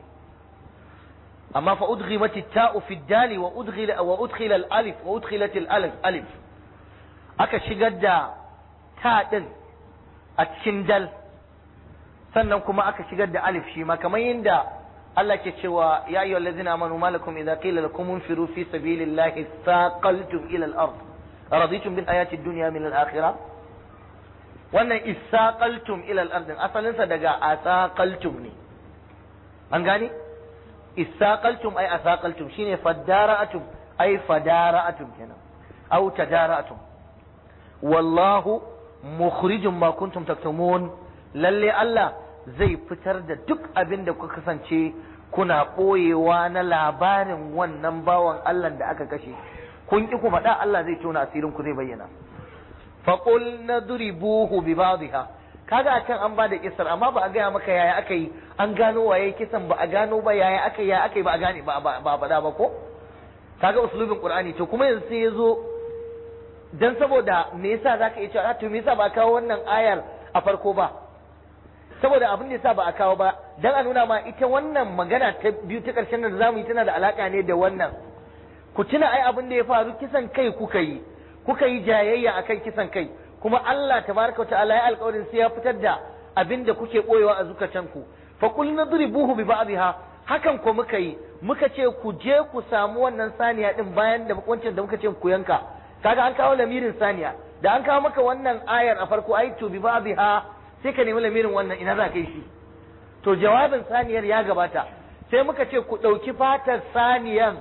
amma fa udghimat at-ta'u fi ad-dal wa udghila wa udkhila al-alif wa udkhilat al-alif alif aka shigar da ta din a cikin dal sannan kuma aka shigar da alif shi ma kamar yadda Allah ke cewa ya ayyuhal ladzina amanu malakum idza qila lakum infiru fi sabilillahi thaqaltum ila al-ard raditum bil ayati ad-dunya min al-akhirah wannan isaqaltum ila al-ard asalin sa daga asaqaltum ne an gane isaqaltum ay asaqaltum shine fadara'atum ay fadara'atum kenan aw tadara'atum wallahu mukhrijum ma kuntum taktumun lalle Allah zai fitar da duk abin da kuka kasance kuna ɓoyewa na labarin wannan bawan Allah da aka kashe kun ki ku faɗa Allah zai tona asirin ku zai bayyana faqul nadribuhu bi ba'dha kaga a can an ba da kisar amma ba a gaya maka yaya aka yi an gano waye kisan ba a gano ba yaya aka yi yaya aka yi ba a gane ba ba faɗa ba ko kaga uslubin qur'ani to kuma yanzu sai ya zo dan saboda me yasa zaka iya cewa to me yasa ba kawo wannan ayar a farko ba saboda abin da yasa ba a kawo ba dan a nuna ma ita wannan magana ta biyu ta karshen da zamu yi tana da alaka ne da wannan ku tuna ai abin da ya faru kisan kai kuka yi kuka yi jayayya akan kisan kai kuma Allah tabaraka wa ta'ala ya alƙawarin sai ya fitar da abin da kuke boyewa a zukatanku fa kul nadribuhu bi ba'dha hakan ko muka yi muka ce ku je ku samu wannan saniya din bayan da wancan da muka ce ku yanka kaga an kawo lamirin saniya da an kawo maka wannan ayar a farko ai to bi ba'dha sai ka nemi lamirin wannan ina za ka yi shi to jawabin saniyar ya gabata sai muka ce ku ɗauki fatar saniyan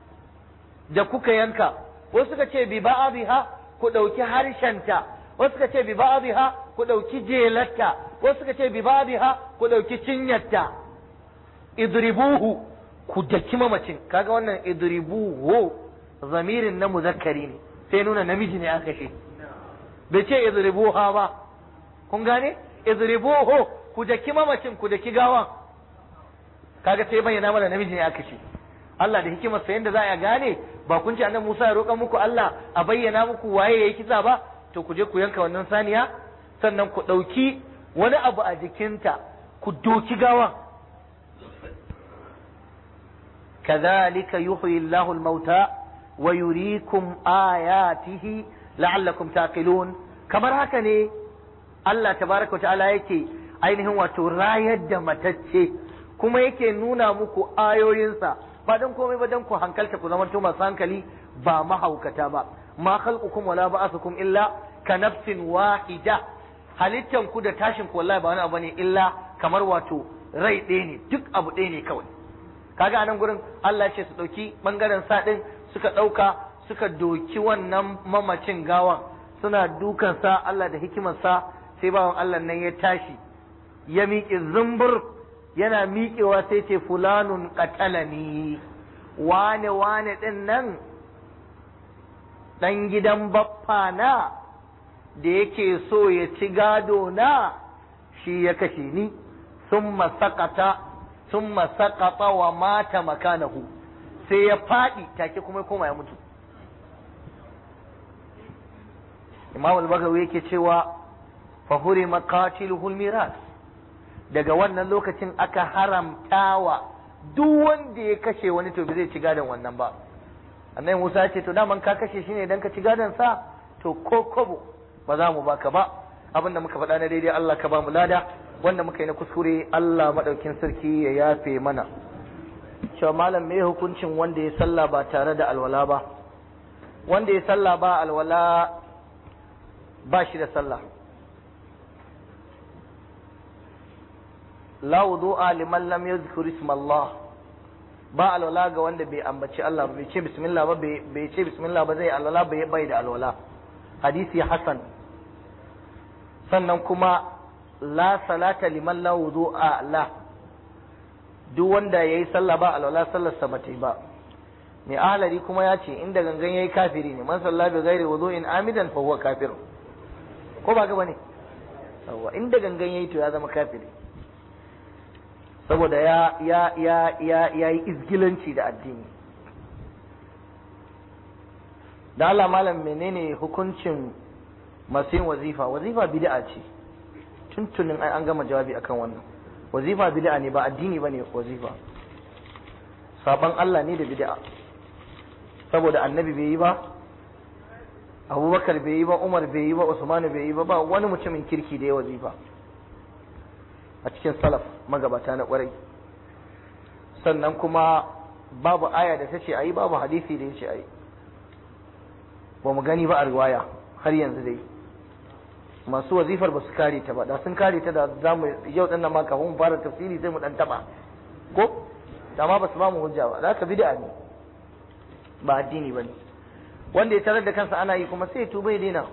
da kuka yanka wasu suka ce bi ba'dha ku ɗauki harshenta wasu suka ce bi ba'dha ku ɗauki jelarta wasu suka ce bi ba'dha ku ɗauki cinyarta idribuhu ku daki mamacin kaga wannan idribuhu zamirin na muzakkari ne sai nuna namiji ne aka ce bai ce idribuha ba kun gane idribuhu ku daki mamacin ku daki gawan kaga sai bayyana mana namiji ne aka ce Allah da hikimar sa yanda za a gane ba kun ce annabi Musa ya roƙa muku Allah a bayyana muku waye yayi kisa ba to ku je ku yanka wannan saniya sannan ku ɗauki wani abu a jikinta ku doki gawan كذلك يحيي الله الموتى ويريكم آياته لعلكم تعقلون kamar haka ne Allah tabaraka wa ta'ala yake ainihin wato rayar da matacce kuma yake nuna muku ayoyinsa ba dan komai ba dan ku hankalta ku zama masu hankali ba mahaukata ba ma khalqukum wala ba'athukum illa ka nafsin wahida halittan ku da tashin ku wallahi ba wani abu ne illa kamar wato rai ɗaya ne duk abu ɗaya ne kawai kaga anan gurin Allah ya ce su ɗauki ɓangaren sa ɗin suka ɗauka suka doki wannan mamacin gawan suna dukansa Allah da hikimarsa sai bawan Allah nan ya tashi ya miƙe zumbur yana miƙewa sai ce fulanun qatalani wane wane ɗin nan ɗan gidan baffa na da yake so ya ci gado na shi ya kashe ni sun masakata sun masakata wa mata makanahu sai ya faɗi take kuma koma ya mutu imam al-bagawi yake cewa fa hurima qatiluhul miras daga wannan lokacin aka haramtawa duk wanda ya kashe wani to bai zai ci gadon wannan ba annabi Musa ya ce to daman ka kashe shi ne dan ka ci gadon sa to ko kobo ba za mu baka ba abinda muka faɗa na daidai Allah ka ba mu lada wanda muka yi na kuskure Allah madaukin sarki ya yafe mana cewa malam me hukuncin wanda ya sallah ba tare da alwala ba wanda ya sallah ba alwala ba shi da sallah la wudu'a liman lam yadhkur isma Allah ba alwala ga wanda bai ambaci Allah bai ce bismillah ba bai ce bismillah ba zai alwala bai bai da alwala hadisi hasan sannan kuma la salata liman la wudu'a la duk wanda yayi sallah ba alwala sallar sa bata ba mai ahlari kuma ya ce inda gangan yayi kafiri ne man salla bi ghairi wudu'in amidan fa huwa kafir ko ba ga bane yawa inda gangan yayi to ya zama kafiri saboda ya ya ya ya yayi izgilanci da addini da Allah malam menene hukuncin masu yin wazifa wazifa bid'a ce tuntunin an gama jawabi akan wannan wazifa bid'a ne ba addini bane wazifa saban Allah ne da bid'a saboda annabi bai yi ba abubakar bai yi ba umar bai yi ba usman bai yi ba ba wani mutumin kirki da ya wazifa a cikin salaf magabata na kwarai sannan kuma babu aya da ta ce ayi babu hadisi da ya ce ayi ba mu gani ba a riwaya har yanzu dai masu wazifar ba su kare ta ba da sun kare ta da za mu yau din nan ma kafin mu fara tafsiri sai mu dan taba ko da ma ba su ba mu hujja ba za ka bid'a ne ba addini bane wanda ya tarar da kansa ana yi kuma sai ya tuba ya daina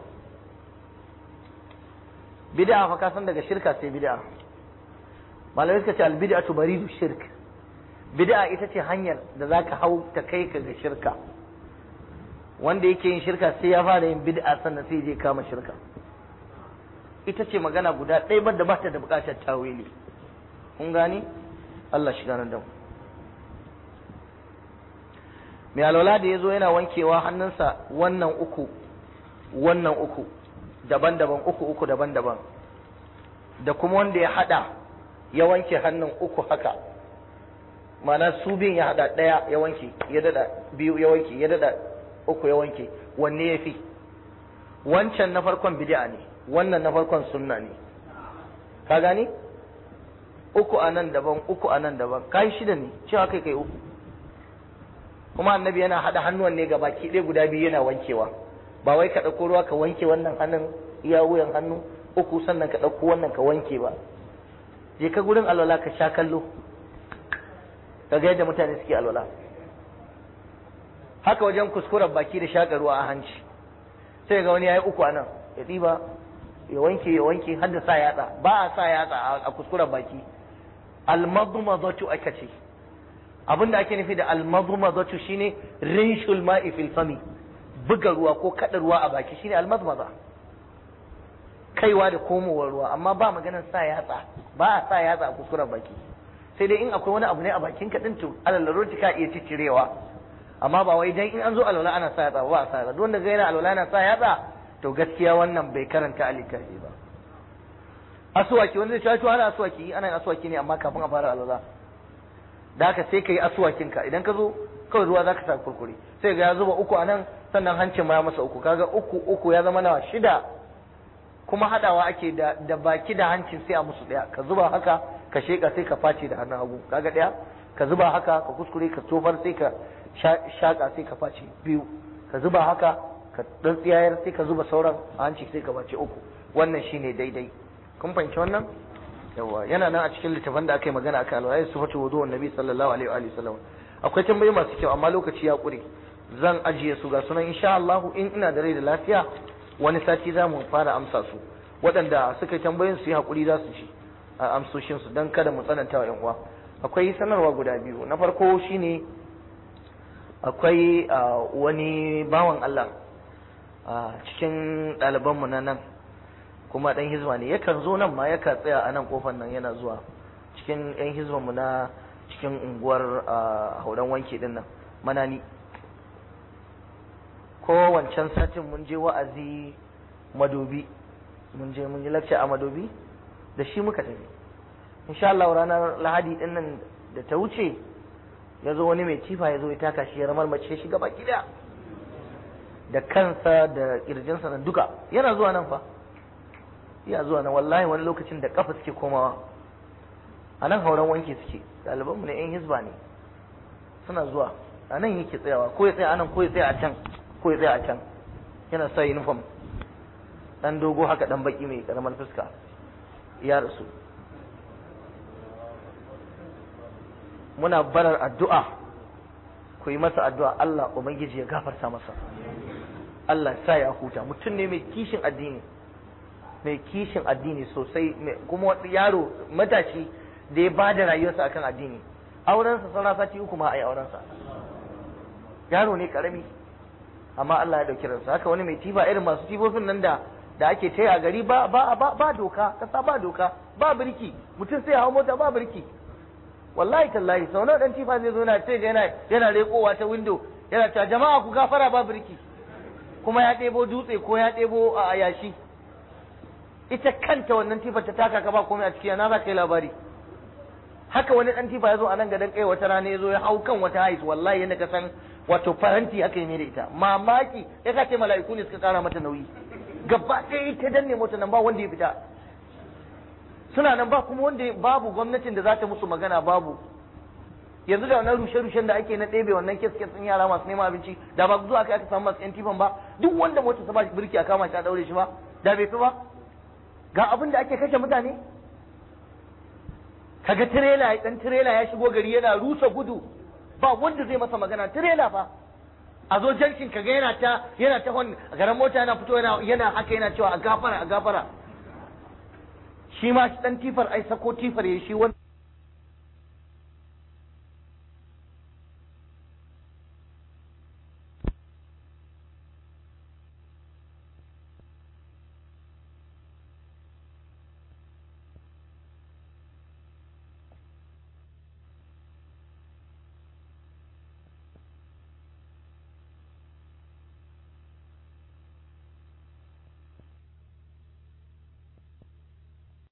bid'a fa ka san daga shirka sai bid'a malamai suka ce al bid'atu baridu shirk bid'a ita ce hanyar da zaka hau ta kai ka ga shirka wanda yake yin shirka sai ya fara yin bid'a sannan sai je kama shirka ita ce magana guda ɗaya da ba ta da buƙatar tawili kun gani Allah shi ganar da mu mai alwala da ya zo yana wankewa hannunsa wannan uku wannan uku daban-daban uku uku daban-daban da kuma wanda ya hada ya wanke hannun uku haka mana su biyun ya hada ɗaya ya wanke ya dada biyu ya wanke ya dada uku ya wanke wanne ya fi wancan na farkon bid'a ne wannan na farkon sunna ne ka gani uku a nan daban uku a nan daban kai shida ne cewa kai kai uku kuma annabi yana hada hannuwan ne ga baki ɗaya guda biyu yana wankewa ba wai ka ɗauko ruwa ka wanke wannan hannun iya wuyan hannu uku sannan ka ɗauko wannan ka wanke ba je ka gurin alwala ka sha kallo ka ga yadda mutane suke alwala haka wajen kuskuren baki da shaƙa ruwa a hanci sai ga wani ya yi uku a nan ya ɗiba ya wanke ya wanke har da sa yatsa ba a sa yatsa a kuskuren baki almadmadatu aka ce abin da ake nufi da almadmadatu shine rinshul ma'i fil fami buga ruwa ko kada ruwa a baki shine almadmada kaiwa da komowar ruwa amma ba maganar sa yatsa ba a sa yatsa a kuskuren baki sai dai in akwai wani abu ne a bakin ka din to alallaroti ka iya ciccirewa amma ba wai dan in an zo alwala ana sa yatsa ba a sa yatsa duk wanda ga yana alwala yana sa yatsa to gaskiya wannan bai karanta alikahi ba asuwaki wanda zai ci ana asuwaki ana yin asuwaki ne amma kafin a fara alwala da haka sai ka yi asuwakin ka idan ka zo kawai ruwa zaka sa kurkure sai ga ya zuba uku a nan sannan hancin ma ya masa uku kaga uku uku ya zama nawa shida kuma hadawa ake da da baki da hancin sai a musu daya ka zuba haka ka sheka sai ka face da hannun hagu kaga daya ka zuba haka ka kuskure ka tofar sai ka shaka sai ka face biyu ka zuba haka ka dan tsiyayar sai ka zuba sauran a hanci sai ka bace uku wannan shine daidai kun fahimci wannan yawa yana nan a cikin littafin da aka yi magana akan alwala su fatu wudu annabi sallallahu alaihi wa sallam akwai tambayoyi masu kyau amma lokaci ya kure zan ajiye su ga sunan insha Allah in ina da rai da lafiya wani sati za mu fara amsa su waɗanda suka yi tambayoyin su yi hakuri za su ci a amsoshin su dan kada mu tsananta wa yan uwa akwai sanarwa guda biyu na farko shine akwai wani bawan Allah cikin ɗalibanmu na nan kuma ɗan hizba ne yakan zo nan ma yakan tsaya a nan kofar nan yana zuwa cikin ɗan hizbanmu na cikin unguwar hauren wanke ɗin nan manani ko wancan satin mun je wa'azi madobi mun je mun yi lakca a madobi da shi muka tafi insha Allah ranar lahadi ɗin nan da ta wuce ya zo wani mai cifa ya zo ya taka shi ya ramar mace shi gaba gida da kansa da kirjinsa da duka yana zuwa nan fa iya zuwa nan wallahi wani lokacin da kafa suke komawa a nan hauren wanke suke ɗalibanmu na yan hisba ne suna zuwa a nan yake tsayawa ko ya tsaya a nan ko ya tsaya a can ko ya tsaya a can yana sa uniform dan dogo haka dan baki mai karamar fuska ya rasu muna barar addu'a ku yi masa addu'a Allah ubangiji ya gafarta masa Allah sa ya huta mutum ne mai kishin addini mai kishin addini sosai kuma yaro matashi da ya bada rayuwarsa akan addini aurensa sauran sati uku ma a yi aurensa yaro ne karami amma Allah ya dauki ransa haka wani mai tifa irin masu tifofin nan da da ake taya a gari ba ba ba, ba doka kasa ba doka ba birki mutum sai hawo mota ba birki wallahi tallahi sau nawa dan tifa zai zo na ce yana yana rekowa ta window yana ta jama'a ku gafara ba birki kuma ya ɗebo dutse ko ya ɗebo a yashi ita kanta wannan tifa ta taka ka ba komai a ciki na za ka yi labari haka wani dan tifa ya zo a nan gadan kai wata rana ya zo ya hau kan wata hais wallahi yadda ka san wato faranti aka yi da ita mamaki ya ka ce mala'iku ne suka kara mata nauyi gaba ɗaya ita danne mota nan ba wanda ya fita suna nan ba kuma wanda babu gwamnatin da za ta musu magana babu yanzu da wannan rushe-rushen da ake na ɗebe wannan kes-kes ɗin yara masu neman abinci da ba zuwa kai aka samu masu yan tifan ba duk wanda mota ta ba shi birki a kama shi a daure shi ba da bai fi ba ga abin da ake kashe mutane kaga tirela dan tirela ya shigo gari yana rusa gudu ba wanda zai masa magana tirela fa a zo jankin kaga yana ta yana ta hon garan mota yana fito yana yana haka yana cewa a gafara a gafara shi ma dan tifar ai sako tifar ya shi wanda